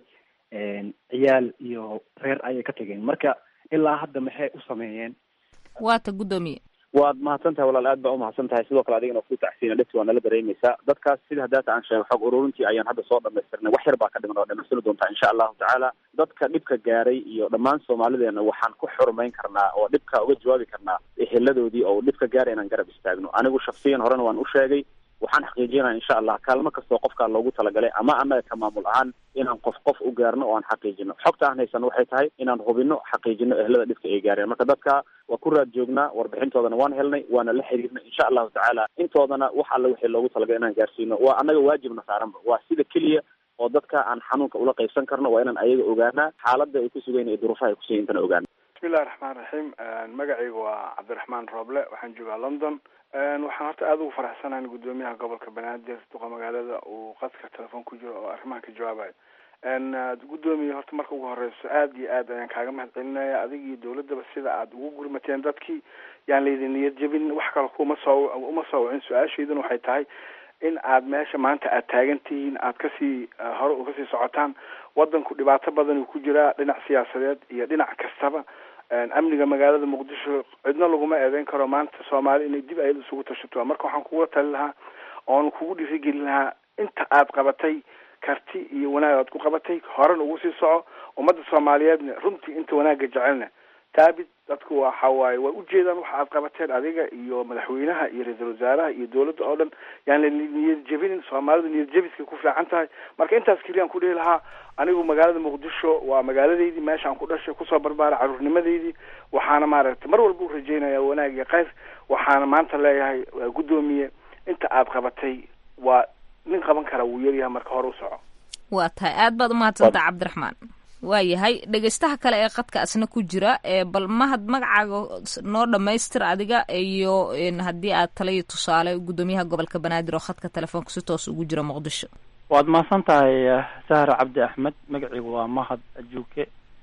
ciyaal iyo reer ayay ka tageen marka ilaa hadda maxay u sameeyeen waata guddoomiye waad mahadsan tahay walaal aad baa umahadsan tahay sidoo kale adigana ku tacsiina dhibti waa nala dareemeysaa dadkaas sida hadaata aan sheego xog ururintii ayaan hadda soo dhamaystirnay wax yar baa ka dhiman oo dhamaystiri doontaa insha allahu tacaala dadka dhibka gaaray iyo dhammaan soomaalideena waxaan ku xurmayn karnaa oo dhibka uga jawaabi karnaa eheladoodii oo dhibka gaaray inaan garab istaagno anigu shaksiyan horena waan u sheegay waxaan xaqiijinaya insha allah kaalmo kastoo qofkaa loogu talagalay ama annaga ka maamul ahaan inaan qof qof u gaarno oo aan xaqiijino xogta aan haysano waxay tahay inaan hubino xaqiijino ehlada dhibka ay gaareen marka dadka waa ku raad joognaa warbixintoodana waan helnay waana la xiriirnay insha allahu tacaala intoodana wax alle wixii loogu talagalay inaan gaarsiino waa annaga waajibna saaranba waa sida keliya oo dadka aan xanuunka ula qaybsan karno waa inaan ayaga ogaanaa xaaladda ay ku sugayn iyo duruufaha ay kusugayn intana ogaana bismillahi raxmaan raxiim magacayga waa cabdiraxmaan rooble waxaan joogaa london waxaan horta aada ugu faraxsanahay guddoomiyaha gobolka banaadir duqa magaalada uu qadka telefoon ku jiro oo arrimahan ka jawaabayo guddoomiye horta marka ugu horeyso aada iyo aad ayaan kaaga mahad celinaya adiga iyo dawladdaba sida aada ugu gurmateen dadkii yaan laydin niyad jebin wax kale kuma soo uma soo wicin su-aashayduna waxay tahay in aad meesha maanta aad taagan tihiin aad kasii hore u kasii socotaan wadanku dhibaato badan uu ku jiraa dhinac siyaasadeed iyo dhinac kastaba amniga magaalada muqdisho cidna laguma eedeyn karo maanta soomaali inay dib ayada isugu tashato marka waxaan kuga tali lahaa oon kugu dhiirigelin lahaa inta aad qabatay karti iyo wanaag aad ku qabatay horena ugu sii soco ummadda soomaaliyeedna runtii inta wanaagga jecelna taabid dadku waxa waaye way ujeedaan waxa aad qabateen adiga iyo madaxweynaha iyo ra-iisul wasaaraha iyo dawladda oo dhan yaan la niyad jebinin soomaalidu niyad jebiska ku fiican tahay marka intaas keliyaan ku dhihi lahaa anigu magaalada muqdisho waa magaaladeydii meeshaan ku dhashay kusoo barbaaray caruurnimadeydii waxaana maaragtay mar walba u rajeynaya wanaag iyo khayr waxaana maanta leeyahay guddoomiye inta aad qabatay waa nin qaban kara wuu yaryahay marka hore u soco waa tahay aad baad umahadsantaha cabdiraxmaan waayahay dhegeystaha kale ee qadka asna ku jira bal mahad magacaaga noo dhamaystir adiga iyo haddii aad tala iyo tusaale guddoomiyaha gobolka banaadir oo khadka telefoonka si toos ugu jira muqdisho waad mahadsan tahay sahra cabdi axmed magaciigu waa mahad ajuuke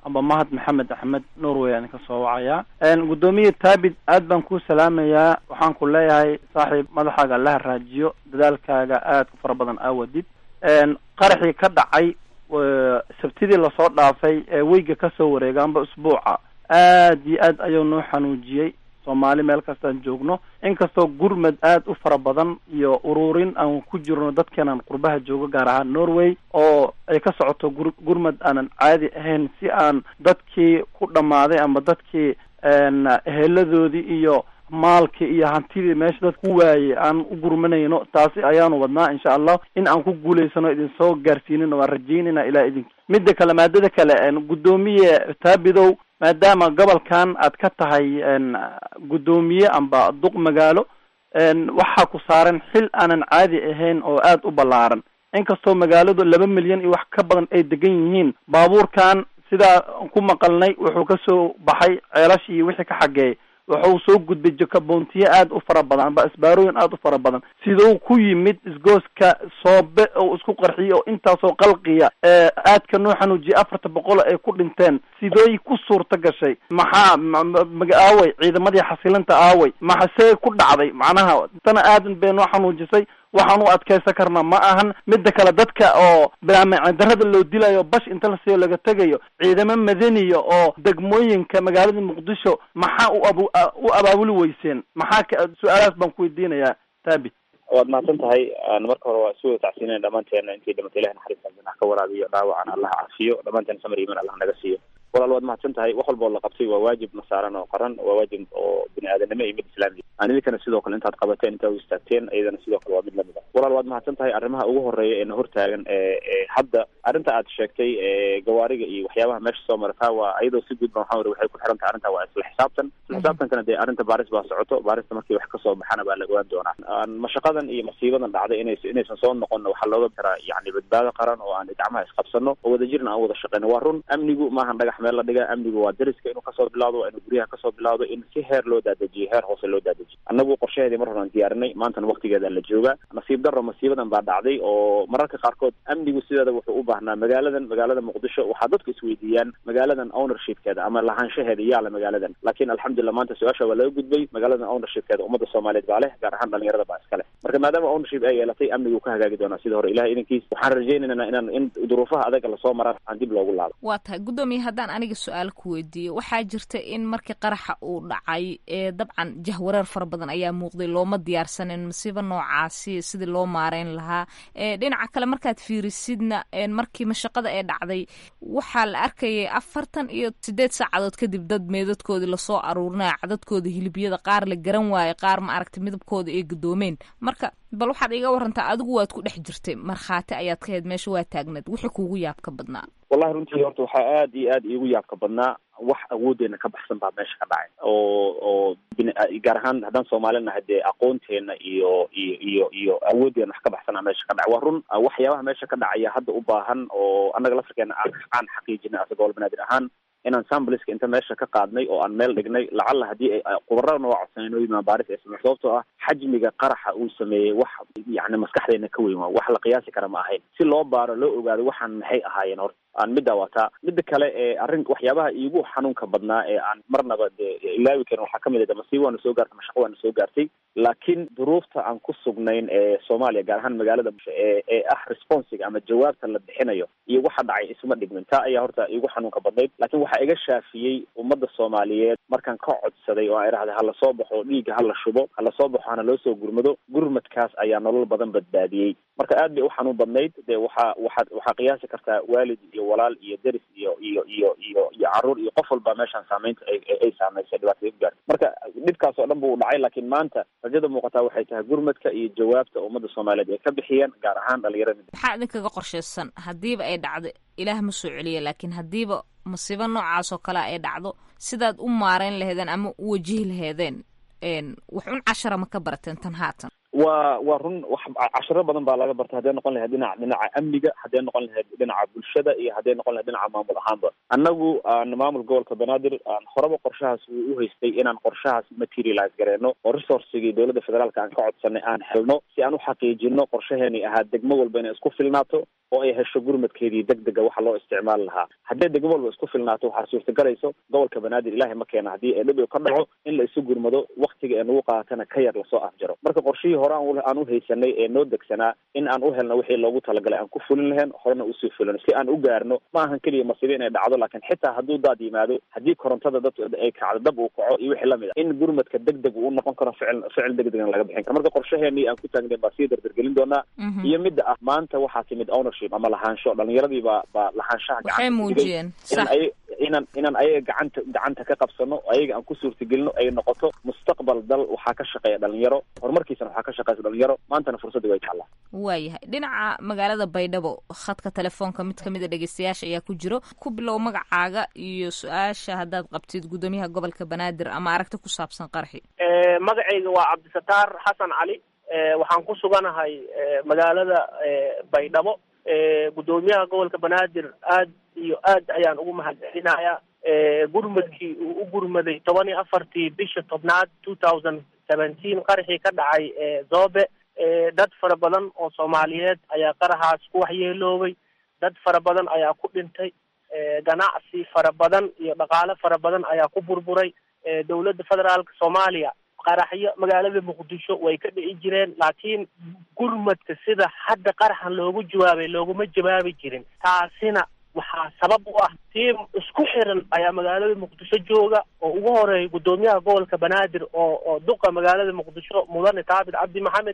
amba mahad maxamed axmed norway aan kasoo wacayaa guddoomiye taabid aad baan kuu salaamayaa waxaan ku leeyahay saaxiib madaxaaga allaha raajiyo dadaalkaaga aad ku fara badan aawadid qaraxii ka dhacay sabtidii lasoo dhaafay ee weyga kasoo wareega amba usbuuca aad iyo aad ayuu noo xanuujiyey soomaali meel kastaan joogno inkastoo gurmad aad u fara badan iyo ururin aan ku jirno dadkeenan qurbaha joogo gaar ahaan norway oo ay ka socoto gur gurmad aanan caadi ahayn si aan dadkii ku dhammaaday ama dadkii eheladoodii iyo maalkii iyo hantidii meesha dad ku waayey aan u gurmanayno taasi ayaanu wadnaa insha allah in aan ku guulaysano idin soo gaarsiinina waan rajaynayna ilaa idin midda kale maadada kale guddoomiye taabidow maadaama gobolkan aad ka tahay guddoomiye amba duq magaalo waxaa ku saaran xil aanan caadi ahayn oo aad u ballaaran inkastoo magaaladu laba milyan iyo wax ka badan ay degan yihiin baabuurkan sidaa ku maqalnay wuxuu kasoo baxay ceelashii iyo wixii ka xageeyay wuxuu soo gudbay jakaboontiye aad u fara badan amba isbaarooyin aad u fara badan siduu ku yimid isgooska soobe oo isku qarxiyay oo intaasoo qalqiya aadka noo xanuujiyay afarta boqol ay ku dhinteen sidooy ku suurta gashay maxaa aaway ciidamadii xasilinta aaway maxasee ku dhacday macnaha tana aadan bay noo xanuujisay waxaan u adkaysan karnaa ma ahan midda kale dadka oo bilaamacin darrada loo dilayo bash inta lasio laga tegayo ciidamo madaniya oo degmooyinka magaalada muqdisho maxaa u ab u abaabuli weyseen maxaa su-aalahaas baan ku weydiinayaa taabit waad mahadsan tahay marka hore waa isu wada tacsiinaya dhammaanteena intii dhimatay ilahi naxariista janax ka waraabiyo dhaawacana allah cafiyo dhammaanteen samar iman allah naga siiyo walaal waad mahadsan tahay wax walba oo la qabtay waa waajib na saaran oo qaran waa waajib oo bini aadanimo iyo mid islaamiya aan idinkana sidoo kale intaad qabateen intaa u istaagteen iyadana sidoo kale waa mid lamid ah walaal waad mahadsan tahay arrimaha ugu horeeya ee na hortaagan ee hadda arrinta aad sheegtay gawaariga iyo waxyaabaha meesha soo marata waa iyadoo si guud ba waxaa wari waxay ku xiran tahay arrinta waa isla xisaabtan isla xisaabtankana dee arrinta baaris baa socoto baarista markii wax kasoo baxana baa la ogaan doonaa mashaqadan iyo masiibadan dhacday inays inaysan soo noqonna waxaa looga karaa yani badbaado qaran oo aan gacmaha isqabsano oo wadajirna aan wada shaqeyno waa run amnigu maahan dhagax meel la dhiga amnigu waa dariska inuu kasoo bilaawdo waa inuu guryaha kasoo bilaawdo in si heer loo daadajiyo heer hoose loo daadajiyo annagu qorshaheedii mar horan diyaarinay maantana waktigeeda la jooga nasiib darro masiibadan baa dhacday oo mararka qaarkood amnigu sideeda wuxuu u baahnaa magaaladan magaalada muqdisho waxaa dadku isweydiiyaan magaaladan ownershipkeeda ama lahaanshaheeda yaala magaaladan laakiin alxamdulillah maanta su-aasha waa laga gudbay magaaladan ownershipkeeda ummadda soomaaliyeed baa leh gaar ahaan dhalinyarada baa iska leh marka maadaama ownership ay yeelatay amnigu ka hagaagi doonaa sida hore ilahay idankiis waxaan rajaynaynaa inaan in duruufaha adaga lasoo maraan aan dib loogu laabo waa tahay guddoomiye haddaan aniga su-aal ku weydiiyo waxaa jirta in markii qaraxa uu dhacay ee dabcan jahwareer fara badan ayaa muuqday looma diyaarsanin masiibo noocaasi sidii loo maareyn lahaa dhinaca kale markaad fiirisidna markii mashaqada ee dhacday waxaa la arkayay afartan iyo sideed saacadood kadib dad meedadkoodii lasoo aruurinaya cadadkooda hilibyada qaar la garan waaye qaar ma aragtay midabkooda ay gadoomeen marka bal waxaad iga warantaa adigu waad ku dhex jirtay markhaati ayaad ka hayd meesha waa taagneed wixii kuugu yaabka badnaa wallahi runtii horta waxaa aad iyo aad iigu yaabka badnaa wax awoodeena ka baxsan baa meesha ka dhacay oo oo bin gaar ahaan haddaan soomaali nahay dee aqoonteena iyo iyo iyo iyo awoodeena wax ka baxsanaa meesha ka dhacay waa run waxyaabaha meesha ka dhacaya hadda u baahan oo annaga laftarkeena aan aan xaqiijinay asagoo banaadir ahaan inaan sambliska inta meesha ka qaadnay oo aan meel dhignay lacalla haddii ay qubarada noo codsaneen oo yimaan baaris ay samey sababtoo ah xajmiga qaraxa uu sameeyey wax yacni maskaxdeena ka weyn waa wax la qiyaasi kara ma ahayn si loo baaro loo ogaado waxaan maxay ahaayeen horta aan middaa wataa midda kale ee arrin waxyaabaha iigu xanuunka badnaa ee aan marnaba dee ilaawi karin waxaa kamid ah masiibo waana soo gaartay mashaqo waana soo gaartay laakiin duruufta aan ku sugnayn ee soomaaliya gaar ahaan magaalada ee ee ah responsiga ama jawaabta la bixinayo iyo waxa dhacay isuma dhigmin taa ayaa horta iigu xanuunka badnayd laakiin waxaa iga shaafiyey ummadda soomaaliyeed markaan ka codsaday oo aan idhahday hala soo baxo dhiigga hala shubo hala soo baxo hana loo soo gurmado gurmadkaas ayaa nolol badan badbaadiyey marka aad bay u xanuun badnayd dee waxaa waxaad waxaa qiyaasi kartaa waalid iyo walaal iyo deris iyo iyo iyo iyo iyo caruur iyo qof walba meeshaan saameynta ay ay saameysay dhibaatada gaarta marka dhibkaas oo dhan buu dhacay laakiin maanta rajada muuqataa waxay tahay gurmadka iyo jawaabta ummadda soomaaliyeed ay ka bixiyeen gaar ahaan dhalinyarada maxaa idinkaga qorshaysan haddiiba ay dhacdo ilaah ma soo celiya laakiin haddiiba masiibo noocaas oo kale ay dhacdo sidaad u maareyn laheedeen ama u wajihi laheedeen wax un cashara ma ka barateen tan haatan waa waa run wax cashiro badan baa laga bartay hadday noqon lahayd dhinaca dhinaca amniga hadday noqon lahayd dhinaca bulshada iyo hadday noqon lahayd dhinaca maamul ahaanba annagu aan maamul gobolka banaadir aan horeba qorshahaas uu u haystay inaan qorshahaas materialize gareyno oo resourcigii dowladda federaalka aan ka codsanay aan helno si aan u xaqiijino qorshaheeni ahaa degmo walba inay isku filnaato oo ay hesho gurmadkeedii deg dega waxa loo isticmaali lahaa hadday degmo walba isku filnaato waxaa suurtagelayso gobolka banaadir ilaahay ma keena haddii ee dhib ka dhaco in la isu gurmado waktiga ee nagu qaatana ka yar lasoo afjaro marka qorshihii hore aan u haysanay ee noo degsanaa in aan u helno wixii loogu talagalay aan ku fulin lahayn horena usii fulino si aan u gaarno ma ahan keliya masiibo inay dhacdo laakiin xitaa hadduu daad yimaado haddii korontada dad ay kacdo dab uu kaco iyo wixii lamid a in gurmadka deg deg uu noqon karo ficil ficil deg degan laga bixin karo marka qorshaheenii aan ku taagnayn baa sii dardargelin doonaa iyo midda ah maanta waxaa timid ownership ama lahaansho dhalinyaradii baa baa lahaanshaha waxay muujiyeen inaan ay inaan inaan ayaga gacanta gacanta ka qabsano ayaga aan ku suurtagelino ay noqoto mustaqbal dal waxaa ka shaqeeya dhalinyaro horumarkiisana waxaa ka shaqeysa dhalinyaro maantana fursadii way tacallaa waayahay dhinaca magaalada baydhabo khadka telefoonka mid kamid a dhegeystayaasha ayaa ku jiro ku bilow magacaaga iyo su-aasha haddaad qabtid guddoomiyaha gobolka banaadir ama aragti ku saabsan qarxi magacayga waa cabdisataar xasan cali waxaan ku suganahay magaalada baydhabo guddoomiyaha gobolka banaadir aad iyo aad ayaan ugu mahadcelinayaa gurmadkii uu u gurmaday toban iyo afartii bisha tobnaad two thousand seventeen qaraxii ka dhacay zobe dad fara badan oo soomaaliyeed ayaa qaraxaas ku waxyeeloobay dad fara badan ayaa ku dhintay ganacsi fara badan iyo dhaqaale fara badan ayaa ku burburay dowladda federaalka soomaaliya qaraxyo magaalada muqdisho way ka dhici jireen laakiin gurmadka sida hadda qaraxan loogu jawaabay looguma jawaabi jirin taasina waxaa sabab u ah tiim isku xiran ayaa magaalada muqdisho jooga oo ugu horeeya guddoomiyaha gobolka banaadir oo oo duqa magaalada muqdisho mudane taabit cabdi maxamed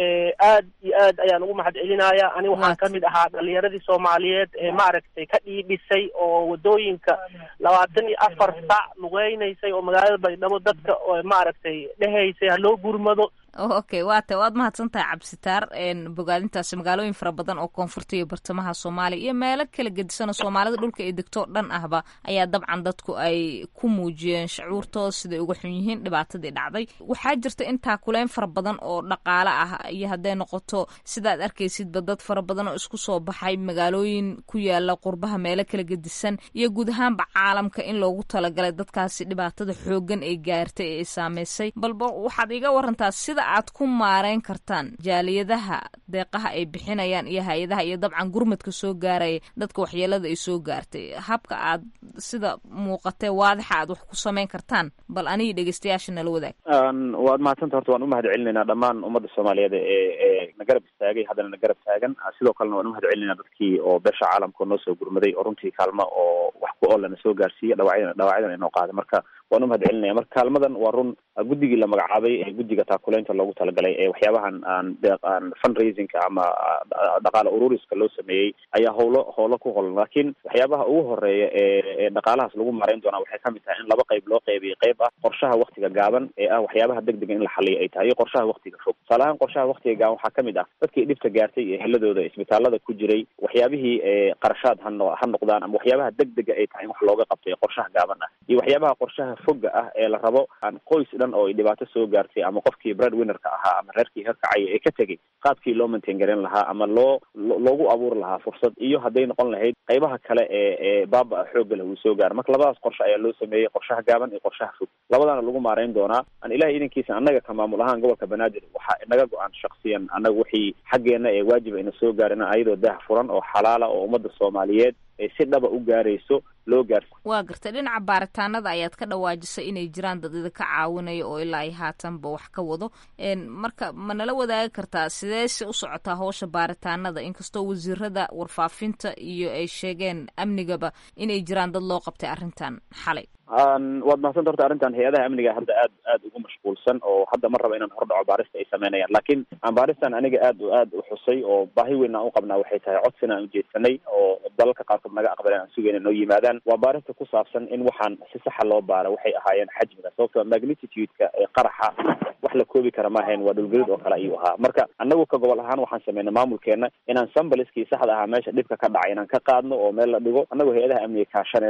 aad iyo aad ayaan ugu mahad celinaya ani waxaan kamid ahaa dhalinyaradii soomaaliyeed ee maaragtay ka dhiidhisay oo wadooyinka labaatan iyo afar sac lugeynaysay oo magaalada baydhabo dadka maaragtay dhehaysay haloo gurmado okay waa ta waad mahadsan tahay cabsitaar bogaadintaasi magaalooyin fara badan oo koonfurta iyo bartamaha soomaaliya iyo meelo kala gedisanoo soomaalida dhulka ay degto dhan ahba ayaa dabcan dadku ay ku muujiyeen shacuurtooda siday uga xun yihiin dhibaatadii dhacday waxaa jirta intaa kuleyn fara badan oo dhaqaale ah iyo hadday noqoto sidaad arkaysidba dad fara badan oo isku soo baxay magaalooyin ku yaala qurbaha meelo kala gedisan iyo guud ahaanba caalamka in loogu talagalay dadkaasi dhibaatada xoogan ay gaartay ee ay saameysay balba waxaad iga warantaa sida aad ku maareyn kartaan jaaliyadaha deeqaha ay bixinayaan iyo hay-adaha iyo dabcan gurmadka soo gaaraya dadka waxyeelada ay soo gaartay habka aad sida muuqatee waadixa aad wax ku samayn kartaan bal anigi dhegeystayaasha nala wadaag waad mahadsanta horta waan umahad celinaynaa dhammaan ummadda soomaaliyeed ee ee na garab istaagay haddana na garab taagan sidoo kalena waan umahad celinaynaa dadkii oo beesha caalamka noo soo gurmaday oo runtii kaalmo oo wax ku oola na soo gaarsiiya dhawacyadan dhawacyadan inoo qaaday marka waan umahad celinaya marka kaalmadan waa run guddigii la magacaabay ee guddiga taakuleynta loogu talagalay ee waxyaabahan aan deeq aan fundraisingka ama dhaqaale ururiska loo sameeyey ayaa howlo howlo ku holan laakiin waxyaabaha ugu horeeya ee ee dhaqaalahaas lagu maareyn doonaa waxay kamid tahay in laba qayb loo qeybiyay qayb ah qorshaha waktiga gaaban ee ah waxyaabaha deg dega in la xaliyo ay tahay iyo qorshaha waktiga fog tusaale ahaan qorshaha waktiga gaaban waxaa kamid ah dadkii dhibta gaartay ee heladooda isbitaalada ku jiray waxyaabihii qarashaad ha no ha noqdaan ama waxyaabaha deg dega ay tahay in wax looga qabto ee qorshaha gaaban ah iyo waxyaabaha qorshaha foga ah ee la rabo aan qoys dhan oo ay dhibaato soo gaartay ama qofkii bread winnerka ahaa ama reerkii herkacaya ee ka tegay qaabkii loo maintain garan lahaa ama loo loogu abuuri lahaa fursad iyo hadday noqon lahayd qaybaha kale ee ee baaba xoogga leh uu soo gaaro marka labadaas qorshe ayaa loo sameeyey qorshaha gaaban iyo qorshaha fog labadaana lagu maareyn doonaa aan ilahay idankiisa annaga ka maamul ahaan gobolka banaadir waxaa inaga go-aan shaksiyan annaga wixii xaggeena ee waajiba ina soo gaarin ayadoo daah furan oo xalaala oo ummadda soomaaliyeed ay si dhaba u gaarayso loo gaarsi waa gartay dhinaca baaritaanada ayaad ka dhawaajisay inay jiraan dad idinka caawinaya oo ilaa ay haatanba wax ka wado marka ma nala wadaagi kartaa sidee se u socotaa howsha baaritaanada inkastoo wasiirada warfaafinta iyo ay sheegeen amnigaba inay jiraan dad loo qabtay arrintan xalay waad mahadsanta horta arrintan hay-adaha amniga hadda aad aad ugu mashquulsan oo hadda ma raba inaan hordhaco baarista ay sameynayaan laakiin aan baaristan aniga aad aad u xusay oo baahi weyn aan u qabnaa waxay tahay codsina aan ujeedsanay oo dalalka qaarkood naga aqbaleen aan sugayna noo yimaadaan waa baarista ku saabsan in waxaan si saxa loo baara waxay ahaayeen xajmiga sababtoo magnitude-ka ee qaraxa wax la koobi kara ma ahayn waa dhulgelid oo kale ayuu ahaa marka anagu ka gobol ahaan waxaan sameynay maamulkeena inaan sambaliskii saxda ahaa meesha dhibka ka dhacay inaan ka qaadno oo meel la dhigo anagoo hay-adaha amniga kaashanayno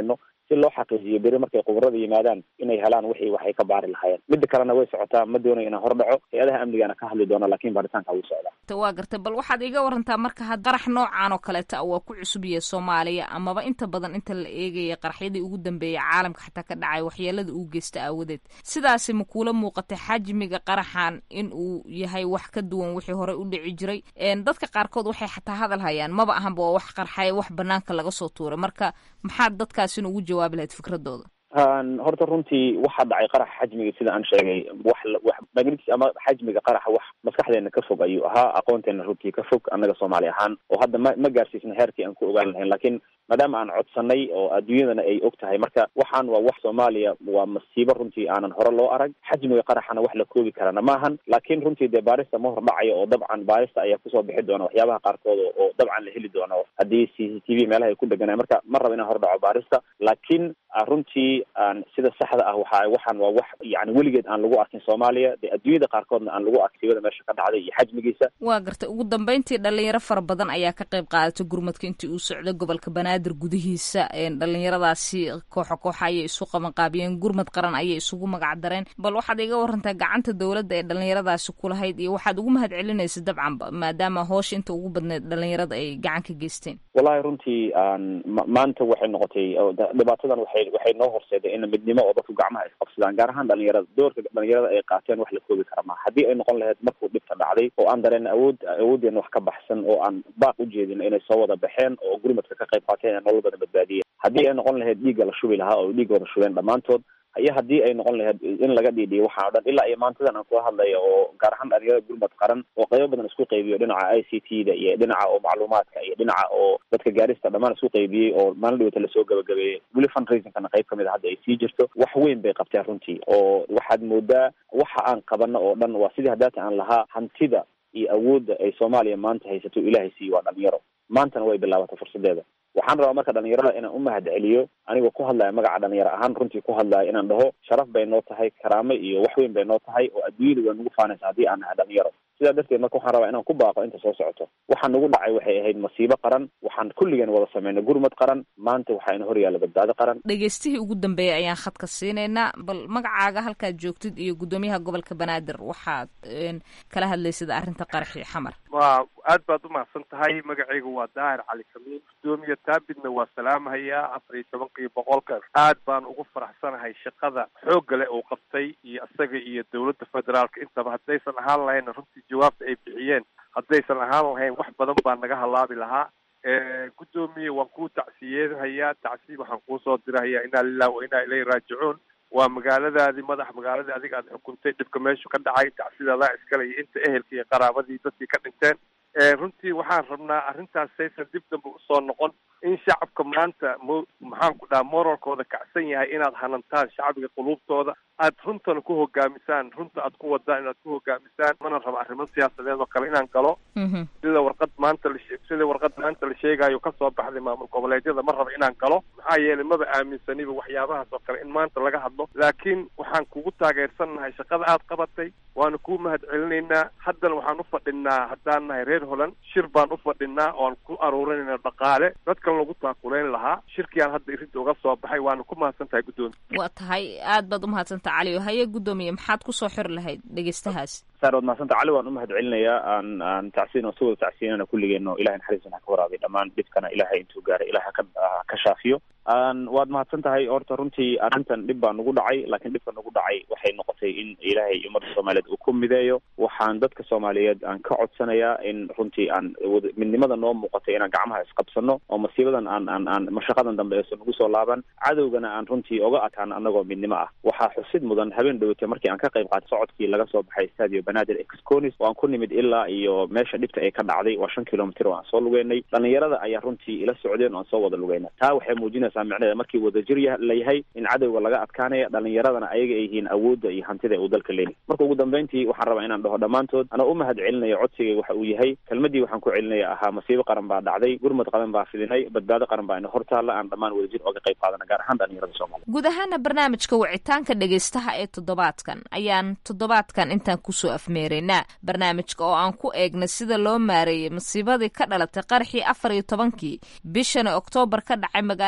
si loo xaqiijiyo beri markay khubarada yimaadaan inay helaan wixii waxay ka baari lahaayeen midda kalena way socotaa ma doonayo inaan hor dhaco hay-adaha amnigana ka hadli doona lakin baaritaanka wuu socdaa waa gartay bal waxaad iga warantaa marka had qarax noocan oo kaleeta waa ku cusub yahay soomaaliya amaba inta badan inta la eegaya qaraxyadii ugu dambeeyay caalamka xataa ka dhacay waxyeelada uu geysta aawadeed sidaasi ma kuula muuqatay xajmiga qaraxan in uu yahay wax ka duwan wixii horey u dhici jiray dadka qaarkood waxay xataa hadal hayaan maba ahanba waa wax qarxaya wax banaanka laga soo tuuray marka maxaad dadkaasina ugu jawaabi lahayd fikradooda horta runtii waxaa dhacay qaraxa xajmiga sida aan sheegay wax wax magnits ama xajmiga qaraxa wax maskaxdeena ka fog ayuu ahaa aqoonteena runtii ka fog annaga soomaali ahaan oo hadda ma ma gaarsiisna heerkii aan ku ogaan lahayn lakin maadaama aan codsanay oo adduunyadana ay og tahay marka waxaan waa wax soomaaliya waa masiibo runtii aanan hore loo arag xajmiga qaraxana wax la koobi karana maahan laakin runtii dee baarista ma hor dhacayo oo dabcan baarista ayaa kusoo bixi doona waxyaabaha qaarkood oo dabcan la heli doono haddii c c t v meelaha ay ku dheganayan marka ma raba inaan hor dhaco baarista laakiin runtii aan sida saxda ah waxa waxaan waa wax yani weligeed aan lagu arkin soomaaliya dee adduunyada qaarkoodna aan lagu arkin sibada meesha ka dhacday iyo xajmigiisa waa gartay ugu dambeyntii dhalinyaro fara badan ayaa ka qayb qaadatay gurmadka intii uu socday gobolka banaadir gudihiisa dhalinyaradaasi kooxo kooxa ayay isu qabanqaabiyeen gurmad qaran ayay isugu magac dareen bal waxaad iga warantaa gacanta dowladda ee dhalinyaradaasi kulahayd iyo waxaad ugu mahad celinaysa dabcanba maadaama hoosha inta ugu badneed dhalinyarada ay gacan ka geysteen wallahi runtii aan maanta waxay noqotay dhibaatadan waxay waxay noo horseeday in midnimo oo dadku gacmaha isqabsadaan gaar ahaan dhalinyarada doorka dhalinyarada ay qaateen wax la koobi kara maha haddii ay noqon lahayd markuu dhibka dhacday oo aan dareen awood awooddeena wax ka baxsan oo aan baaq u jeedin inay soo wada baxeen oo gurmadka ka qayb qaateen ee nolol badan badbaadiyeen haddii ay noqon lahayd dhiigga la shubi lahaa oo dhiigga wada shubeen dhammaantood iyo haddii ay noqon lahayd in laga dhiidhiyo waxaa o dhan ilaa iyo maantadan aan kula hadlayo oo gaar ahaan dhalinyarada gurmad qaran oo qaybo badan isku qaybiyo dhinaca i c t da iyo dhinaca oo macluumaadka iyo dhinaca oo dadka gaarista dhammaan isku qaybiyey oo maalin dhawata lasoo gabagabeeyey weli fundraisingkana qayb kamid a hadda ay sii jirto wax weyn bay qabteen runtii oo waxaad moodaa waxa aan qabano oo dhan waa sidii haddaata aan lahaa hantida iyo awoodda ay soomaaliya maanta haysato ilaahay siiyo waa dhalinyaro maantana way bilaabatay fursadeeda waxaan rabaa marka dhalinyarada inaan u mahad celiyo anigoo ku hadlaya magaca dhalinyaro ahaan runtii ku hadlaya inaan dhaho sharaf bay noo tahay karaamo iyo wax weyn bay noo tahay oo adduunyada waa nagu faanaysa haddii aan nahay dhalinyaro sidaa darteed marka waxaan rabaa inaan ku baaqo inta soo socoto waxaa nagu dhacay waxay ahayd masiibo qaran waxaan kulligeen wada sameynay gurmad qaran maanta waxaa ina horyaalla badbaado qaran dhegeystihii ugu dambeeyay ayaan khadka siinaynaa bal magacaaga halkaad joogtid iyo guddoomiyaha gobolka banaadir waxaad kala hadlaysada arrinta qaraxii xamar waa aad baad umahadsan tahay magacaygu waa daahir cali kamiin guddoomiye taabidna waa salaamahayaa afar iyo tobankii boqolka aad baan ugu faraxsanahay shaqada xoogga leh uu qabtay iyo isaga iyo dowladda federaalka intaba haddaysan ahaan lahayna runtii jawaabta ay bixiyeen haddaysan ahaan lahayn wax badan baa naga halaabi lahaa guddoomiye waan kuu tacsiyeedhayaa tacsiye waxaan kuusoo dirahayaa inaa lilah wa inaa ilayhi raajicuun waa magaaladaadii madax magaaladii adiga aad xukuntay dhibka meeshu ka dhacay tacsidadaa iskale iyo inta ehelka iyo qaraabadii dadkii ka dhinteen runtii waxaan rabnaa arrintaas saysan dib dambe usoo noqon in shacabka maanta mo maxaan ku dhaha moralkooda kacsan yahay inaad hanantaan shacbiga quluubtooda aad runtana ku hogaamisaan runta aad ku wadaan inaad ku hogaamisaan mana raba arrimo siyaasadeed oo kale inaan galo sida warqad maanta la sida warqad maanta la sheegayo kasoo baxday maamul goboleedyada ma raba inaan galo maxaa yeelay maba aaminsaniba waxyaabahaas oo kale in maanta laga hadlo laakiin waxaan kugu taageersannahay shaqada aad qabatay waana kuu mahad celinaynaa haddana waxaan ufadhinaa haddaan nahay reer holand shir baan ufadhinaa oan ku aruurinayna dhaqaale dadkan lagu taakuleyn lahaa shirkiaan hadda irinta uga soo baxay waana ku mahadsan tahay guddoomiye waa tahay aad baad umahadsantaha cali o haye guddoomiye maxaad kusoo xiri lahayd dhegeystahaas saar waad mahadsanta cali waan umahad celinayaa aan aan tacsiin oo si wada tacsiinana kulligeeno ilahay naxariisana ha ka waraabiy dhammaan dhibkana ilahay intuu gaaray ilahay haka ka shaafiyo waad mahadsan tahay horta runtii arrintan dhib baa nagu dhacay laakiin dhibka nagu dhacay waxay noqotay in ilaahay ummadda soomaaliyeed uu ku mideeyo waxaan dadka soomaaliyeed aan ka codsanayaa in runtii aan midnimada noo muuqatay inaan gacmaha isqabsano oo masiibadan aan aan aan mashaqadan dambe eeso nagu soo laaban cadowgana aan runtii oga ataan anagoo midnimo ah waxaa xusid mudan habeen dhowate markii aan ka qayb qaatay socodkii laga soo baxay stadio banaadir exconis oo aan ku nimid ilaa iyo meesha dhibta ay ka dhacday waa shan kilomitr oo aan soo lugeynay dhalinyarada ayaa runtii ila socdeen oo aan soo wada lugeyna taa waxay muujinaysaa micnaheeda markii wadajir la yahay in cadowga laga adkaanaya dhalinyaradana ayaga ay yihiin awoodda iyo hantida uu dalka leeyahy marka ugu dambeyntii waxaan rabaa inaan dhaho dhammaantood anaa u mahad celinayo codsigay waxa uu yahay kelmadii waxaan ku celinaya ahaa masiibo qaran baa dhacday gurmad qaran baa fidinay badbaado qaran baa ina hortaalla aan dhammaan wadajir oga qayb qaadana gaar ahaan dhalinyarada soomaliya guud ahaana barnaamijka wicitaanka dhegaystaha ee toddobaadkan ayaan toddobaadkan intaan kusoo afmeeraynaa barnaamijka oo aan ku eegna sida loo maareeyey masiibadii ka dhalatay qaraxii afar iyo tobankii bishani oktoobar ka dhacay magaalada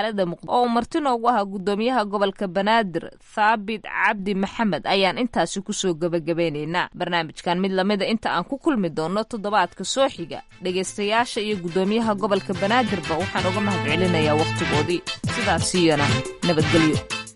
oo marti noogu ahaa guddoomiyaha gobolka banaadir thaabit cabdi maxamed ayaan intaasi kusoo gebagabeynaynaa barnaamijkan mid lamida inta aan ku kulmi doono toddobaadka soo xiga dhegaystayaasha iyo guddoomiyaha gobolka banaadirba waxaan uga mahad celinayaa wakhtigoodii sidaasiyana nabadgelyo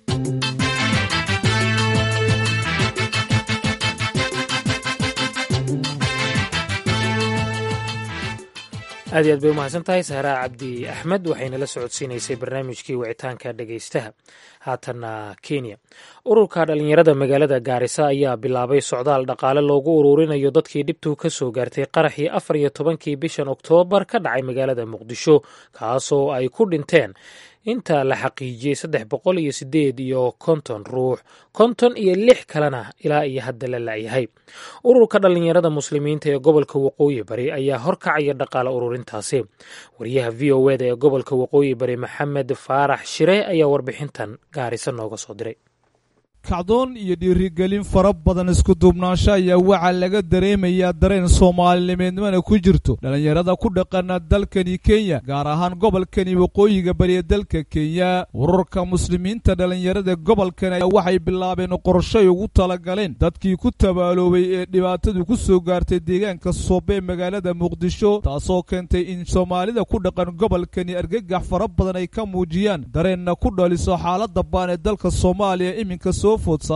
aad iyo aad bay umahadsan tahay sahraa cabdi axmed waxayna la socodsiinaysay barnaamijkii wicitaanka dhegaystaha haatanna kenya ururka dhallinyarada magaalada gaarisa ayaa bilaabay socdaal dhaqaale loogu uruurinayo dadkii dhibtuu ka soo gaartay qaraxii afar iyo tobankii bishan oktoobar ka dhacay magaalada muqdisho kaasoo ay ku dhinteen inta la xaqiijiyey saddex boqol iyo sideed iyo konton ruux konton iyo lix kalena ilaa iyo hadda la la'yahay ururka dhallinyarada muslimiinta ee gobolka waqooyi bari ayaa horkacaya dhaqaale ururintaasi wariyaha v o eda ee gobolka waqooyi bari maxamed faarax shire ayaa warbixintan gaarisa nooga soo diray kacdoon iyo dhiirigelin fara badan isku duubnaansho ayaa waxaa laga dareemayaa dareen soomaalinimeednimana ku jirto dhallinyarada ku dhaqana dalkani kenya gaar ahaan gobolkani waqooyiga bariya dalka kenya ururka muslimiinta dhallinyarada gobolkan ayaa waxay bilaabeen qorshay ugu talagaleen dadkii ku tabaaloobay ee dhibaatadu ku soo gaartay deegaanka soobe ee magaalada muqdisho taasoo keentay in soomaalida ku dhaqan gobolkani argagax fara badan ay ka muujiyaan dareenna ku dhaliso xaalada baan ee dalka soomaaliya iminka soo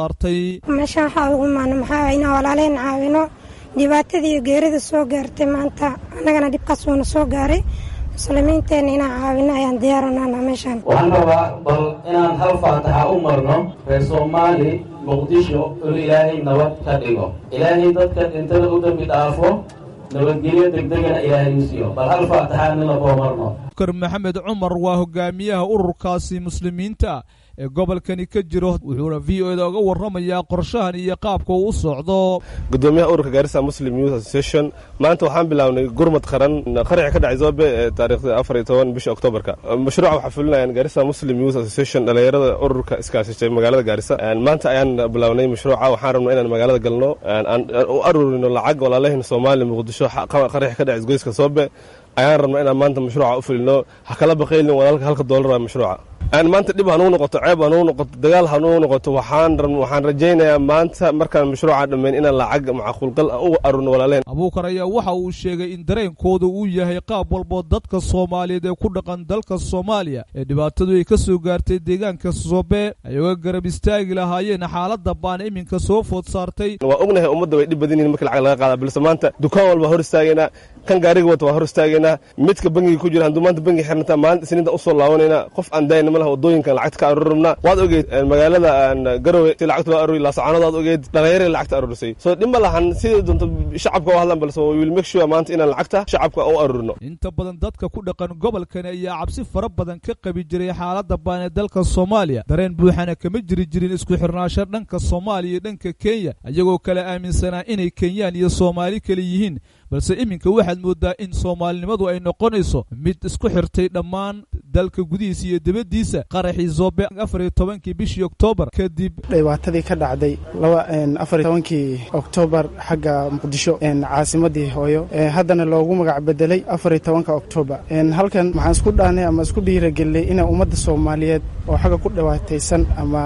meeshaan waxaa ugu imaana maxaa inaan walaaleen caawino dhibaatadii iyo geerida soo gaartay maanta annagana dhibkaas uuna soo gaaray muslimiinteenna inaan caawino ayaan diyaaranana meeshaan waxaan rabaa bal inaan hal faataxa u marno reer soomaali muqdisho inu ilaahay nabad ka dhigo ilaahay dadka dhintada u dambi dhaafo nabadgelyo degdegana ilaahay u siiyo bal hal faataxa nila boo marno dr maxamed cumar waa hogaamiyaha ururkaasi muslimiinta ee gobolkani ka jiro wuxuuna v o eda uga warramayaa qorshahan iyo qaabka uu u socdo gudoomiyaha ururka gaarisa muslim youth association maanta waxaan bilaabnay gurmad qaran qaraxi ka dhacay zoobe ee taariikhda afar iyo toban bisha oktoobarka mashruuca waxaa fulinayaan gaarisa muslim youth association dhalinyarada ururka iskaashishay magaalada gaarisa maanta ayaan bilaabnay mashruuca waxaan rabnay inaan magaalada galno aan u aruurino lacag walaalahayna soomaaliya muqdisho qaraxi ka dhacay isgoyska soobe ayaan rabnay inaan maanta mashruuca u fulino ha kala baqaylin walaalka halka doolar waa mashruuca maanta dhib hanuu noqoto ceeb hanuu noqoto dagaal hanuu noqoto waxaan waxaan rajaynayaa maanta markaan mashruuca dhammayn inaan lacag macquulgal u arurno walaaleen abuukar ayaa waxa uu sheegay in dareenkooda uu yahay qaab walboo dadka soomaaliyeed ee ku dhaqan dalka soomaaliya ee dhibaatadu ay ka soo gaartay deegaanka sobe ay uga garab istaagi lahaayeen xaaladda baana iminka soo food saartay waa ognahay ummadda way dhib badan yihin marka lacag laga qaada balse maanta dukaan walba hor istaagaynaa kan gaariga wata waa hor istaagaynaa midka bangiga ku jira hadduu maanta bangi xirnataa maalinta isniinta usoo laabanayna qof aan daayna malaha wadooyinkan lacagta ka aruurabnaa waad ogeed magaalada garowe si lacagta loo aruuri laasacaanood waad ogeed dhalinyarada lacagta aruurisay soo dhib ma lahan sidii doonto shacabka u hadlan balse we will make sure maanta inaan lacagta shacabka u aruurino inta badan dadka ku dhaqan gobolkani ayaa cabsi fara badan ka qabi jiray xaaladda baan ee dalka soomaaliya dareen buuxana kama jiri jirin isku xirnaasho dhanka soomaaliya iyo dhanka kenya iyagoo kale aaminsanaa inay kenyaan iyo soomaali kale yihiin balse iminka waxaad moodaa in soomaalinimadu ay noqonayso mid isku xirtay dhammaan dalka gudihiisa iyo dibaddiisa qaraxii zoobe afar iyo tobankii bishii oktoobar kadib dhibaatadii ka dhacday afar iyo tobankii oktoobar xagga muqdisho caasimadii hooyo haddana loogu magac bedelay afar iyo tobanka oktoobar halkan waxaan isku dhaanay ama isku dhiiragelinay inay ummadda soomaaliyeed oo xagga ku dhibaataysan ama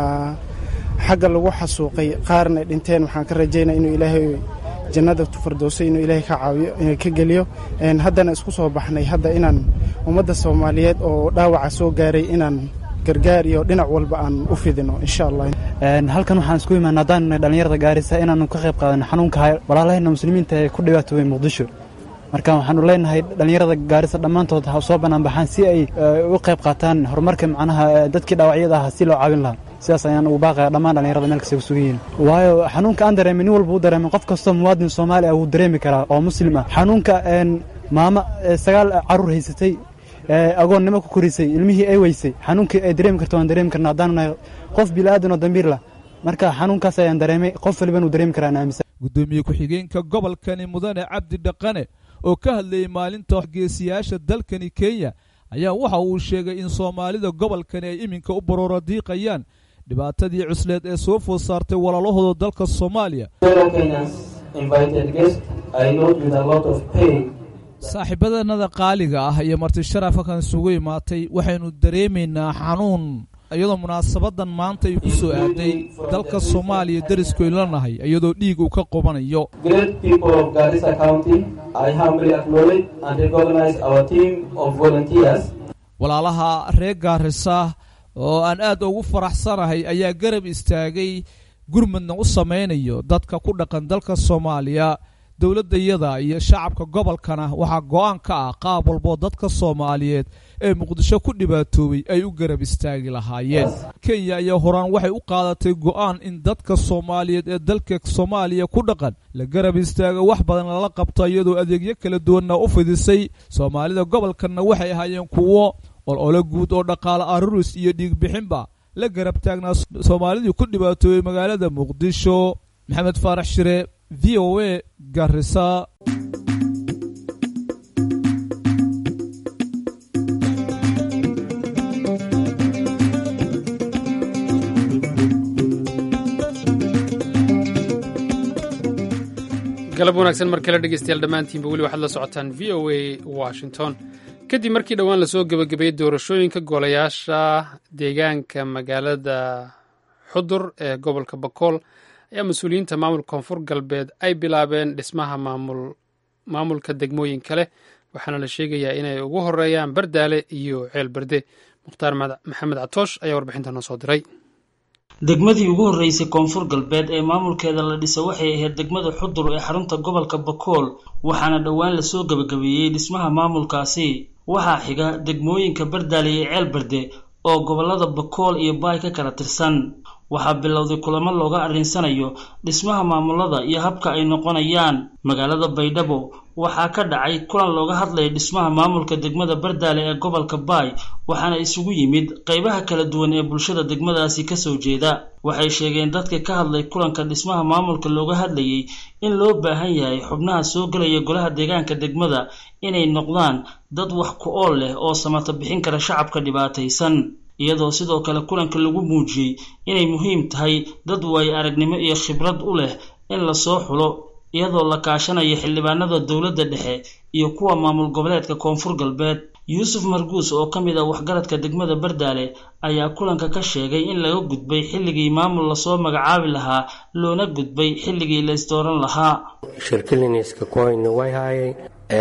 xagga lagu xasuuqay qaarna dhinteen waxaan ka rajaynaa inuu ilaahay jannada fardowsa inuu ilaahay ka caawiyo ka geliyo haddana isku soo baxnay hadda inaan ummadda soomaaliyeed oo dhaawaca soo gaaray inaan gargaar iyo dhinac walba aan u fidino insha allah halkan waxaan isku imaana haddaan dhalinyarada gaarisa inaanu ka qayb qaadano xanuunka walaalahayna muslimiinta ee ku dhibaatoobay muqdisho marka waxaanu leenahay dhalinyarada gaarisa dhammaantood ha soo bannaan baxaan si ay u qayb qaataan horumarka macnaha dadkii dhaawacyada ah si loo caawin lahaa sidaas ayaan ugu baaqaya dhammaan dhalinyarada meel kasta ku sugan yihiin waayo xanuunka aan dareemin nin walba u dareemin qof kastoo muwaadin soomaali ah wuu dareemi karaa oo muslim ah xanuunka maamo sagaal caruur haysatay agoonnimo ku korisay ilmihii ay weysay xanuunkii ay dareemi karto waan dareemi karna haddaanu nahay qof bilaadan oo dambiir lah marka xanuunkaas ayaan dareemay qof waliban uu dareemi karaa aan aaminsan gudoomiye ku-xigeenka gobolkani mudane cabdi dhaqane oo ka hadlayay maalinta geesiyaasha dalkani kenya ayaa waxa uu sheegay in soomaalida gobolkani ay iminka u baroora diiqayaan dhibaatadii cusleed ee soo food saartay walaalahooda dalka soomaaliya saaxiibadanada qaaliga ah iyo marti sharafka kan isugu imaatay waxaynu dareemaynaa xanuun iyadoo munaasabadan maanta ay ku soo aaday dalka soomaaliya deriskaynu la nahay iyadoo dhiig uu ka qubanayo Great people of Garissa County, I humbly acknowledge and recognize our team of volunteers walaalaha reer gaarisa oo aan aad ugu faraxsanahay ayaa garab istaagay gurmudna u samaynayo dadka ku dhaqan dalka soomaaliya dowladdayada iyo shacabka gobolkana waxaa go-aan ka ah qaab walboo dadka soomaaliyeed ee muqdisho ku dhibaatoobay ay u garab istaagi lahaayeen kenya ayaa horaan waxay u qaadatay go-aan in dadka soomaaliyeed ee dalka soomaaliya ku dhaqan la garab istaago wax badan lala qabto iyadoo adeegyo kala duwanna u fidisay soomaalida gobolkanna waxay ahaayeen kuwo olole guud oo dhaqaale aruris iyo dhiigbixinba la garab taagnaa soomaalidii ku dhibaatoobay magaalada muqdisho maxamed faarax shire v o a garisa galab wanaagsan mar kale dhegeystayaal dhammaantiinba weli waxaad la socotaan v o a washington kadib markii dhowaan lasoo gebagabeeyey doorashooyinka golayaasha deegaanka magaalada xudur ee gobolka bakool ayaa mas-uuliyiinta maamulka koonfur galbeed ay bilaabeen dhismaha maamulka degmooyin kale waxaana la sheegayaa inay ugu horeeyaan bardaale iyo ceel berde mukhtaar maxamed catoosh ayaa warbixinta noo soo diray degmadii ugu horreysay koonfur galbeed ee maamulkeeda la dhisa waxay ahayd degmada xudur ee xarunta gobolka bakool waxaana dhowaan lasoo gebagabeeyey dhismaha maamulkaasi waxaa xiga degmooyinka bardaale iyo ceel berde oo gobolada bakool iyo baay ka kala tirsan waxaa bilowday kulamo looga arrinsanayo dhismaha maamulada iyo habka ay noqonayaan magaalada baydhabo waxaa ka dhacay kulan looga hadlaya dhismaha maamulka degmada bardaale ee gobolka baay waxaana isugu yimid qeybaha kala duwan ee bulshada degmadaasi kasoo jeeda waxay sheegeen dadka ka hadlay kulanka dhismaha maamulka looga hadlayay in loo baahan yahay xubnaha soo gelaya golaha deegaanka degmada inay noqdaan dad wax ku ool leh oo samata bixin kara shacabka dhibaataysan iyadoo sidoo kale kulanka lagu muujiyey inay muhiim tahay dad waayo aragnimo iyo khibrad u leh in lasoo xulo iyadoo la kaashanayo xildhibaanada dowladda dhexe iyo kuwa maamul goboleedka koonfur galbeed yuusuf marguus oo ka mid ah waxgaradka degmada bardaale ayaa kulanka ka sheegay in laga gudbay xilligii maamul lasoo magacaabi lahaa loona gudbay xilligii la isdooran lahaa shirkiliniska koyna way haayeen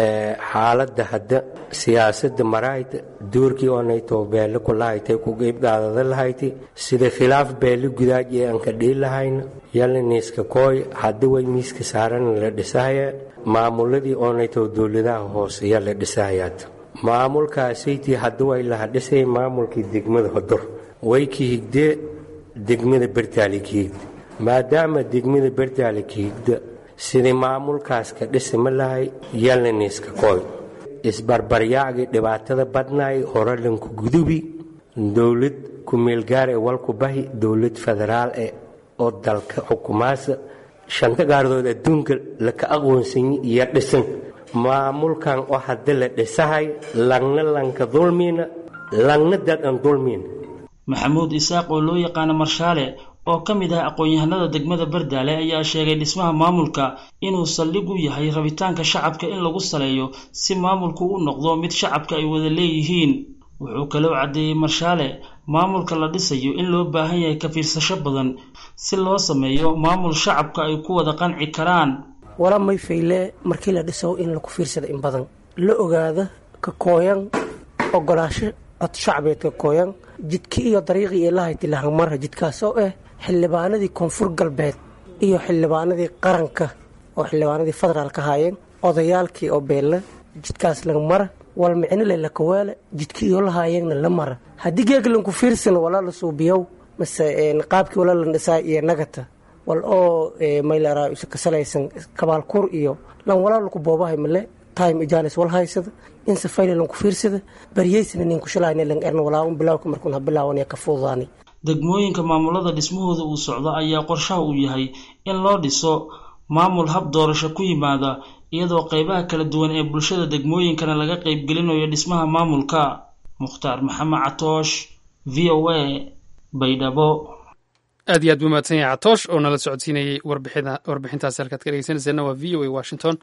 xaaladda hadda siyaasadda marayta duurkii oonaytoo beelle ku lahaytay ku qiibgaadada lahayti sida khilaaf beelle gudaaj ee aan ka dhihi lahayna yaliniiska kooy hadda way miiska saaran la dhisahaya maamuladii oonaytoo dowladaha hoose yaa la dhisahayaad maamulkaasaytii hadda way laha dhisay maamulkii degmada hodor way ki higdee degmada bertaali ki higda maadaama degmada bertaali ki higda sidii maamulkaas ka dhisima lahay yaliniiska kooy isbarbaryaacgii dhibaatada badnaay horalanku gudubi dowlad ku-meelgaar ee walku bahi dowlad federaal eh oo dalka xukumaasa shanta gaardood adduunka laka aqoonsanyi iyo dhisan maamulkan oo hadda la dhisahay langna lanka dulmiina langna dadan dulmiina maxamuud isaaq oo loo yaqaano marshaale oo ka mid ah aqoon-yahanada degmada bardaale ayaa sheegay dhismaha maamulka inuu saldhig u yahay rabitaanka shacabka in lagu saleeyo si maamulku u noqdo mid shacabka ay wada leeyihiin wuxuu kaloo caddeeyey marshaale maamulka la dhisayo in loo baahan yahay ka fiirsasho badan si loo sameeyo maamul shacabka ay ku wada qanci karaan wala may fayle markii la dhiso in laku fiirsada in badan la ogaada ka kooyan ogolaasho cod shacbeed ka kooyan jidki iyo dariiqii ilahayti lahanmarha jidkaas oo ah xildhibaanadii koonfur galbeed iyo xildhibaanadii qaranka oo xildhibaanadii federaalka haayeen odayaalkii oo beelle jidkaas laga mara wal micnole lakaweele jidkii iyo lahaayeenna la mara haddii geeglanku fiirsan walaa la suubiyow mase qaabkii wala la dhisaa iyo nagata wal oo maylaraa isa kasalaysan kabaalkur iyo lan walaa laku boobahay male time ijaanis wal haysada in safayla lanku fiirsada baryeysna ninku shalayna lan erna walaa un bilawka markuun ha bilaawanaya ka fuudaani degmooyinka maamulada dhismahooda uu socdo ayaa qorshaha uu yahay in loo dhiso maamul hab doorasho ku yimaada iyadoo qeybaha kala duwan ee bulshada degmooyinkana laga qeybgelinayo dhismaha maamulka mukhtaar maxamed catoosh v o a baydhabo aad iyo aad buu mahadsan yahay catoosh oo nala socodsiinayey warbixintaasi halkaad ka dhegeysanayseena waa v o a washington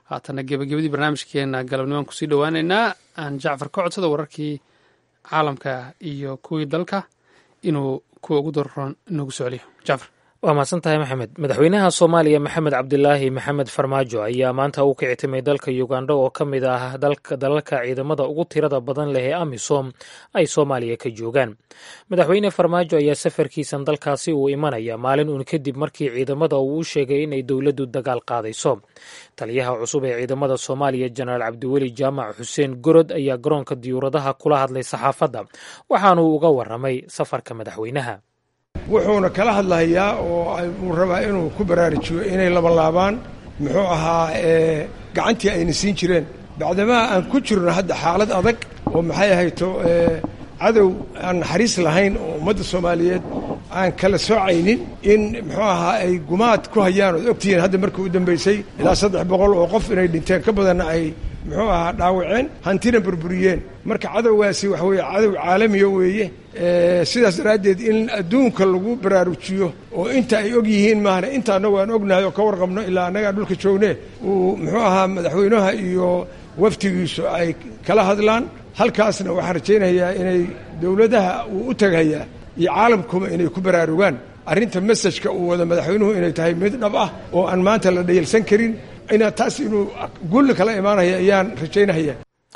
haatana gebagabadii barnaamijkeena galabnimaan kusii dhowaaneynaa aan jacfar ka codsada wararkii caalamka iyo kuwii dalka inuu kuwa ugu daroon inoogu soo celiyo jacfar waa mahadsan tahay maxamed madaxweynaha soomaaliya maxamed cabdilaahi maxamed farmaajo ayaa maanta u kicitimay dalka uganda oo ka mid ah dalalka ciidamada ugu tirada badan leh ee amisom ay soomaaliya ka joogaan madaxweyne farmaajo ayaa safarkiisan dalkaasi uu imanaya maalin uun kadib markii ciidamada uu u sheegay inay dowladdu dagaal qaadayso taliyaha cusub ee ciidamada soomaaliya jenaraal cabdiweli jaamac xuseen gorod ayaa garoonka diyuuradaha kula hadlay saxaafadda waxaanuu uga waramay safarka madaxweynaha wuxuuna kala hadlahayaa oo uu rabaa inuu ku baraarujiyo inay labalaabaan muxuu ahaa gacantii ayna siin jireen bacdamaa aan ku jirno hadda xaalad adag oo maxay ahayto cadow aan naxariis lahayn oo ummadda soomaaliyeed aan kala soocaynin in muxuu ahaa ay gumaad ku hayaan ood ogtihiin hadda markii u dambaysay ilaa saddex boqol oo qof inay dhinteen ka badanna ay muxuu ahaa dhaawaceen hantina burburiyeen marka cadowgaasi waxa weeye cadow caalamiya weeye sidaas daraaddeed in adduunka lagu baraarujiyo oo inta ay og yihiin maahna inta annagu aan ognahay oo ka warqabno ilaa annagaa dhulka joogne uu muxuu ahaa madaxweynaha iyo waftigiisu ay kala hadlaan halkaasna waxaan rajaynayaa inay dowladaha uu u tagayaa iyo caalamkuba inay ku baraarugaan arrinta mesajka uu wado madaxweynuhu inay tahay mid dhab ah oo aan maanta la dhayalsan karin inaa taas inuu gulli kala imaanaya ayaan rajaynahaya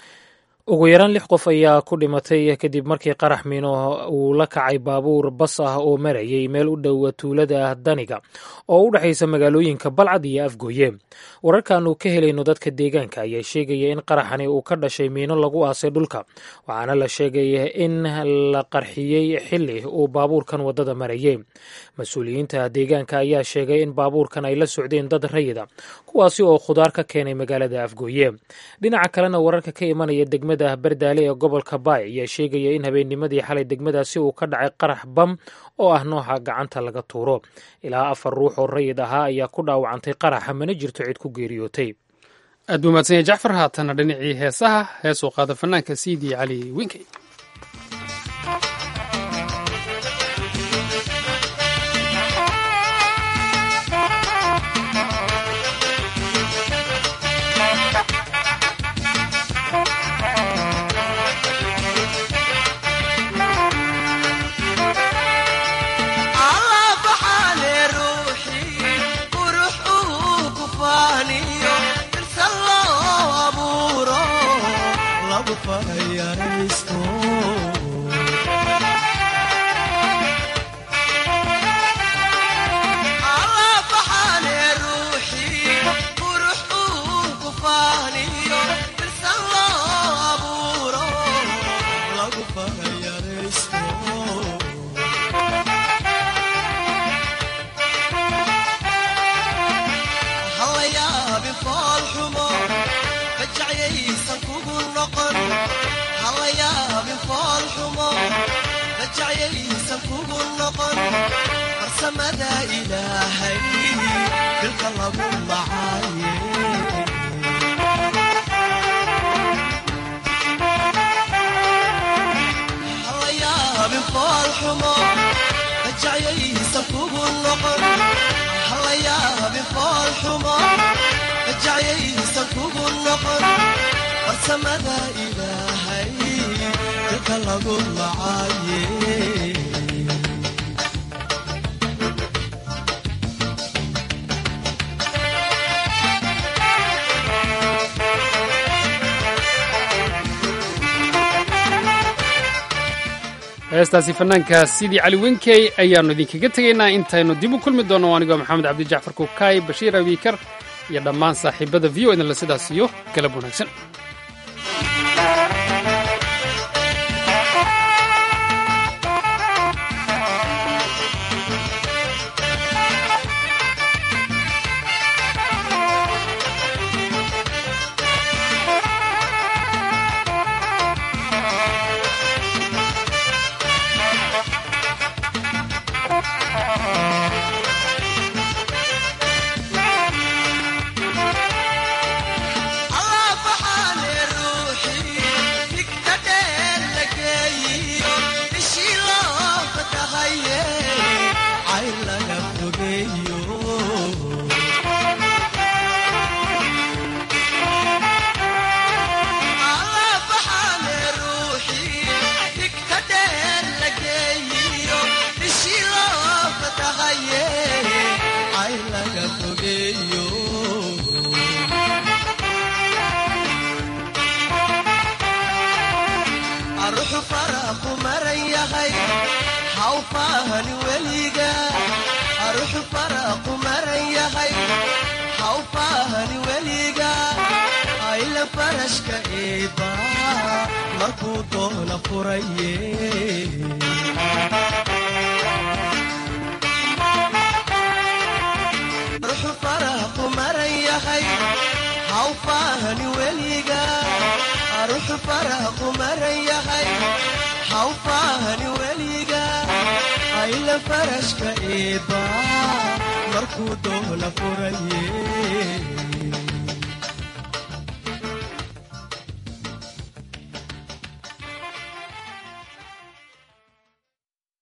ugu yaraan lix qof ayaa ku dhimatay kadib markii qarax miino uu la kacay baabuur bas ah oo marayay meel u dhowa tuulada daniga oo u dhexaysa magaalooyinka balcad iyo afgooye wararkaanu ka helayno dadka deegaanka ayaa sheegaya in qaraxani uu ka dhashay miino lagu aasay dhulka waxaana la sheegay in la qarxiyey xili uu baabuurkan waddada marayay mas-uuliyiinta deegaanka ayaa sheegay in baabuurkan ay la socdeen dad rayida kuwaasi oo khudaar ka keenay magaalada afgooye dhinaca kalena wararka ka imanaya degmada bardaale ee gobolka baay ayaa sheegaya in habeennimadii xalay degmadaasi uu ka dhacay qarax bam oo ah nooca gacanta laga tuuro ilaa afar ruux oo rayid ahaa ayaa ku dhaawacantay qaraxa mana jirto cid ku geeriyootay aad buu mahadsan yahay jacfar haatana dhinacii heesaha heesuu qaada fanaanka siidi cali winkey heestaasi fanaanka sidii cali wenkey ayaannu idinkaga tegaynaa intaynu dib u kulmi doonno anigoo maxamed cabdi jacfar kukaay bashiir abiikar iyo dhammaan saaxiibada v o idinle sidaas iyo galab wanaagsan Allah haw faahani weliga aruxu faraqu maran yahay haw faahani weliga ayla farashka eeba markuu doona furaye ruxu faraqu maran yahay haw faahani weliga aruxu faraqu maran yahay haw faahani weliga ayla farashka eeba markuu doona furaye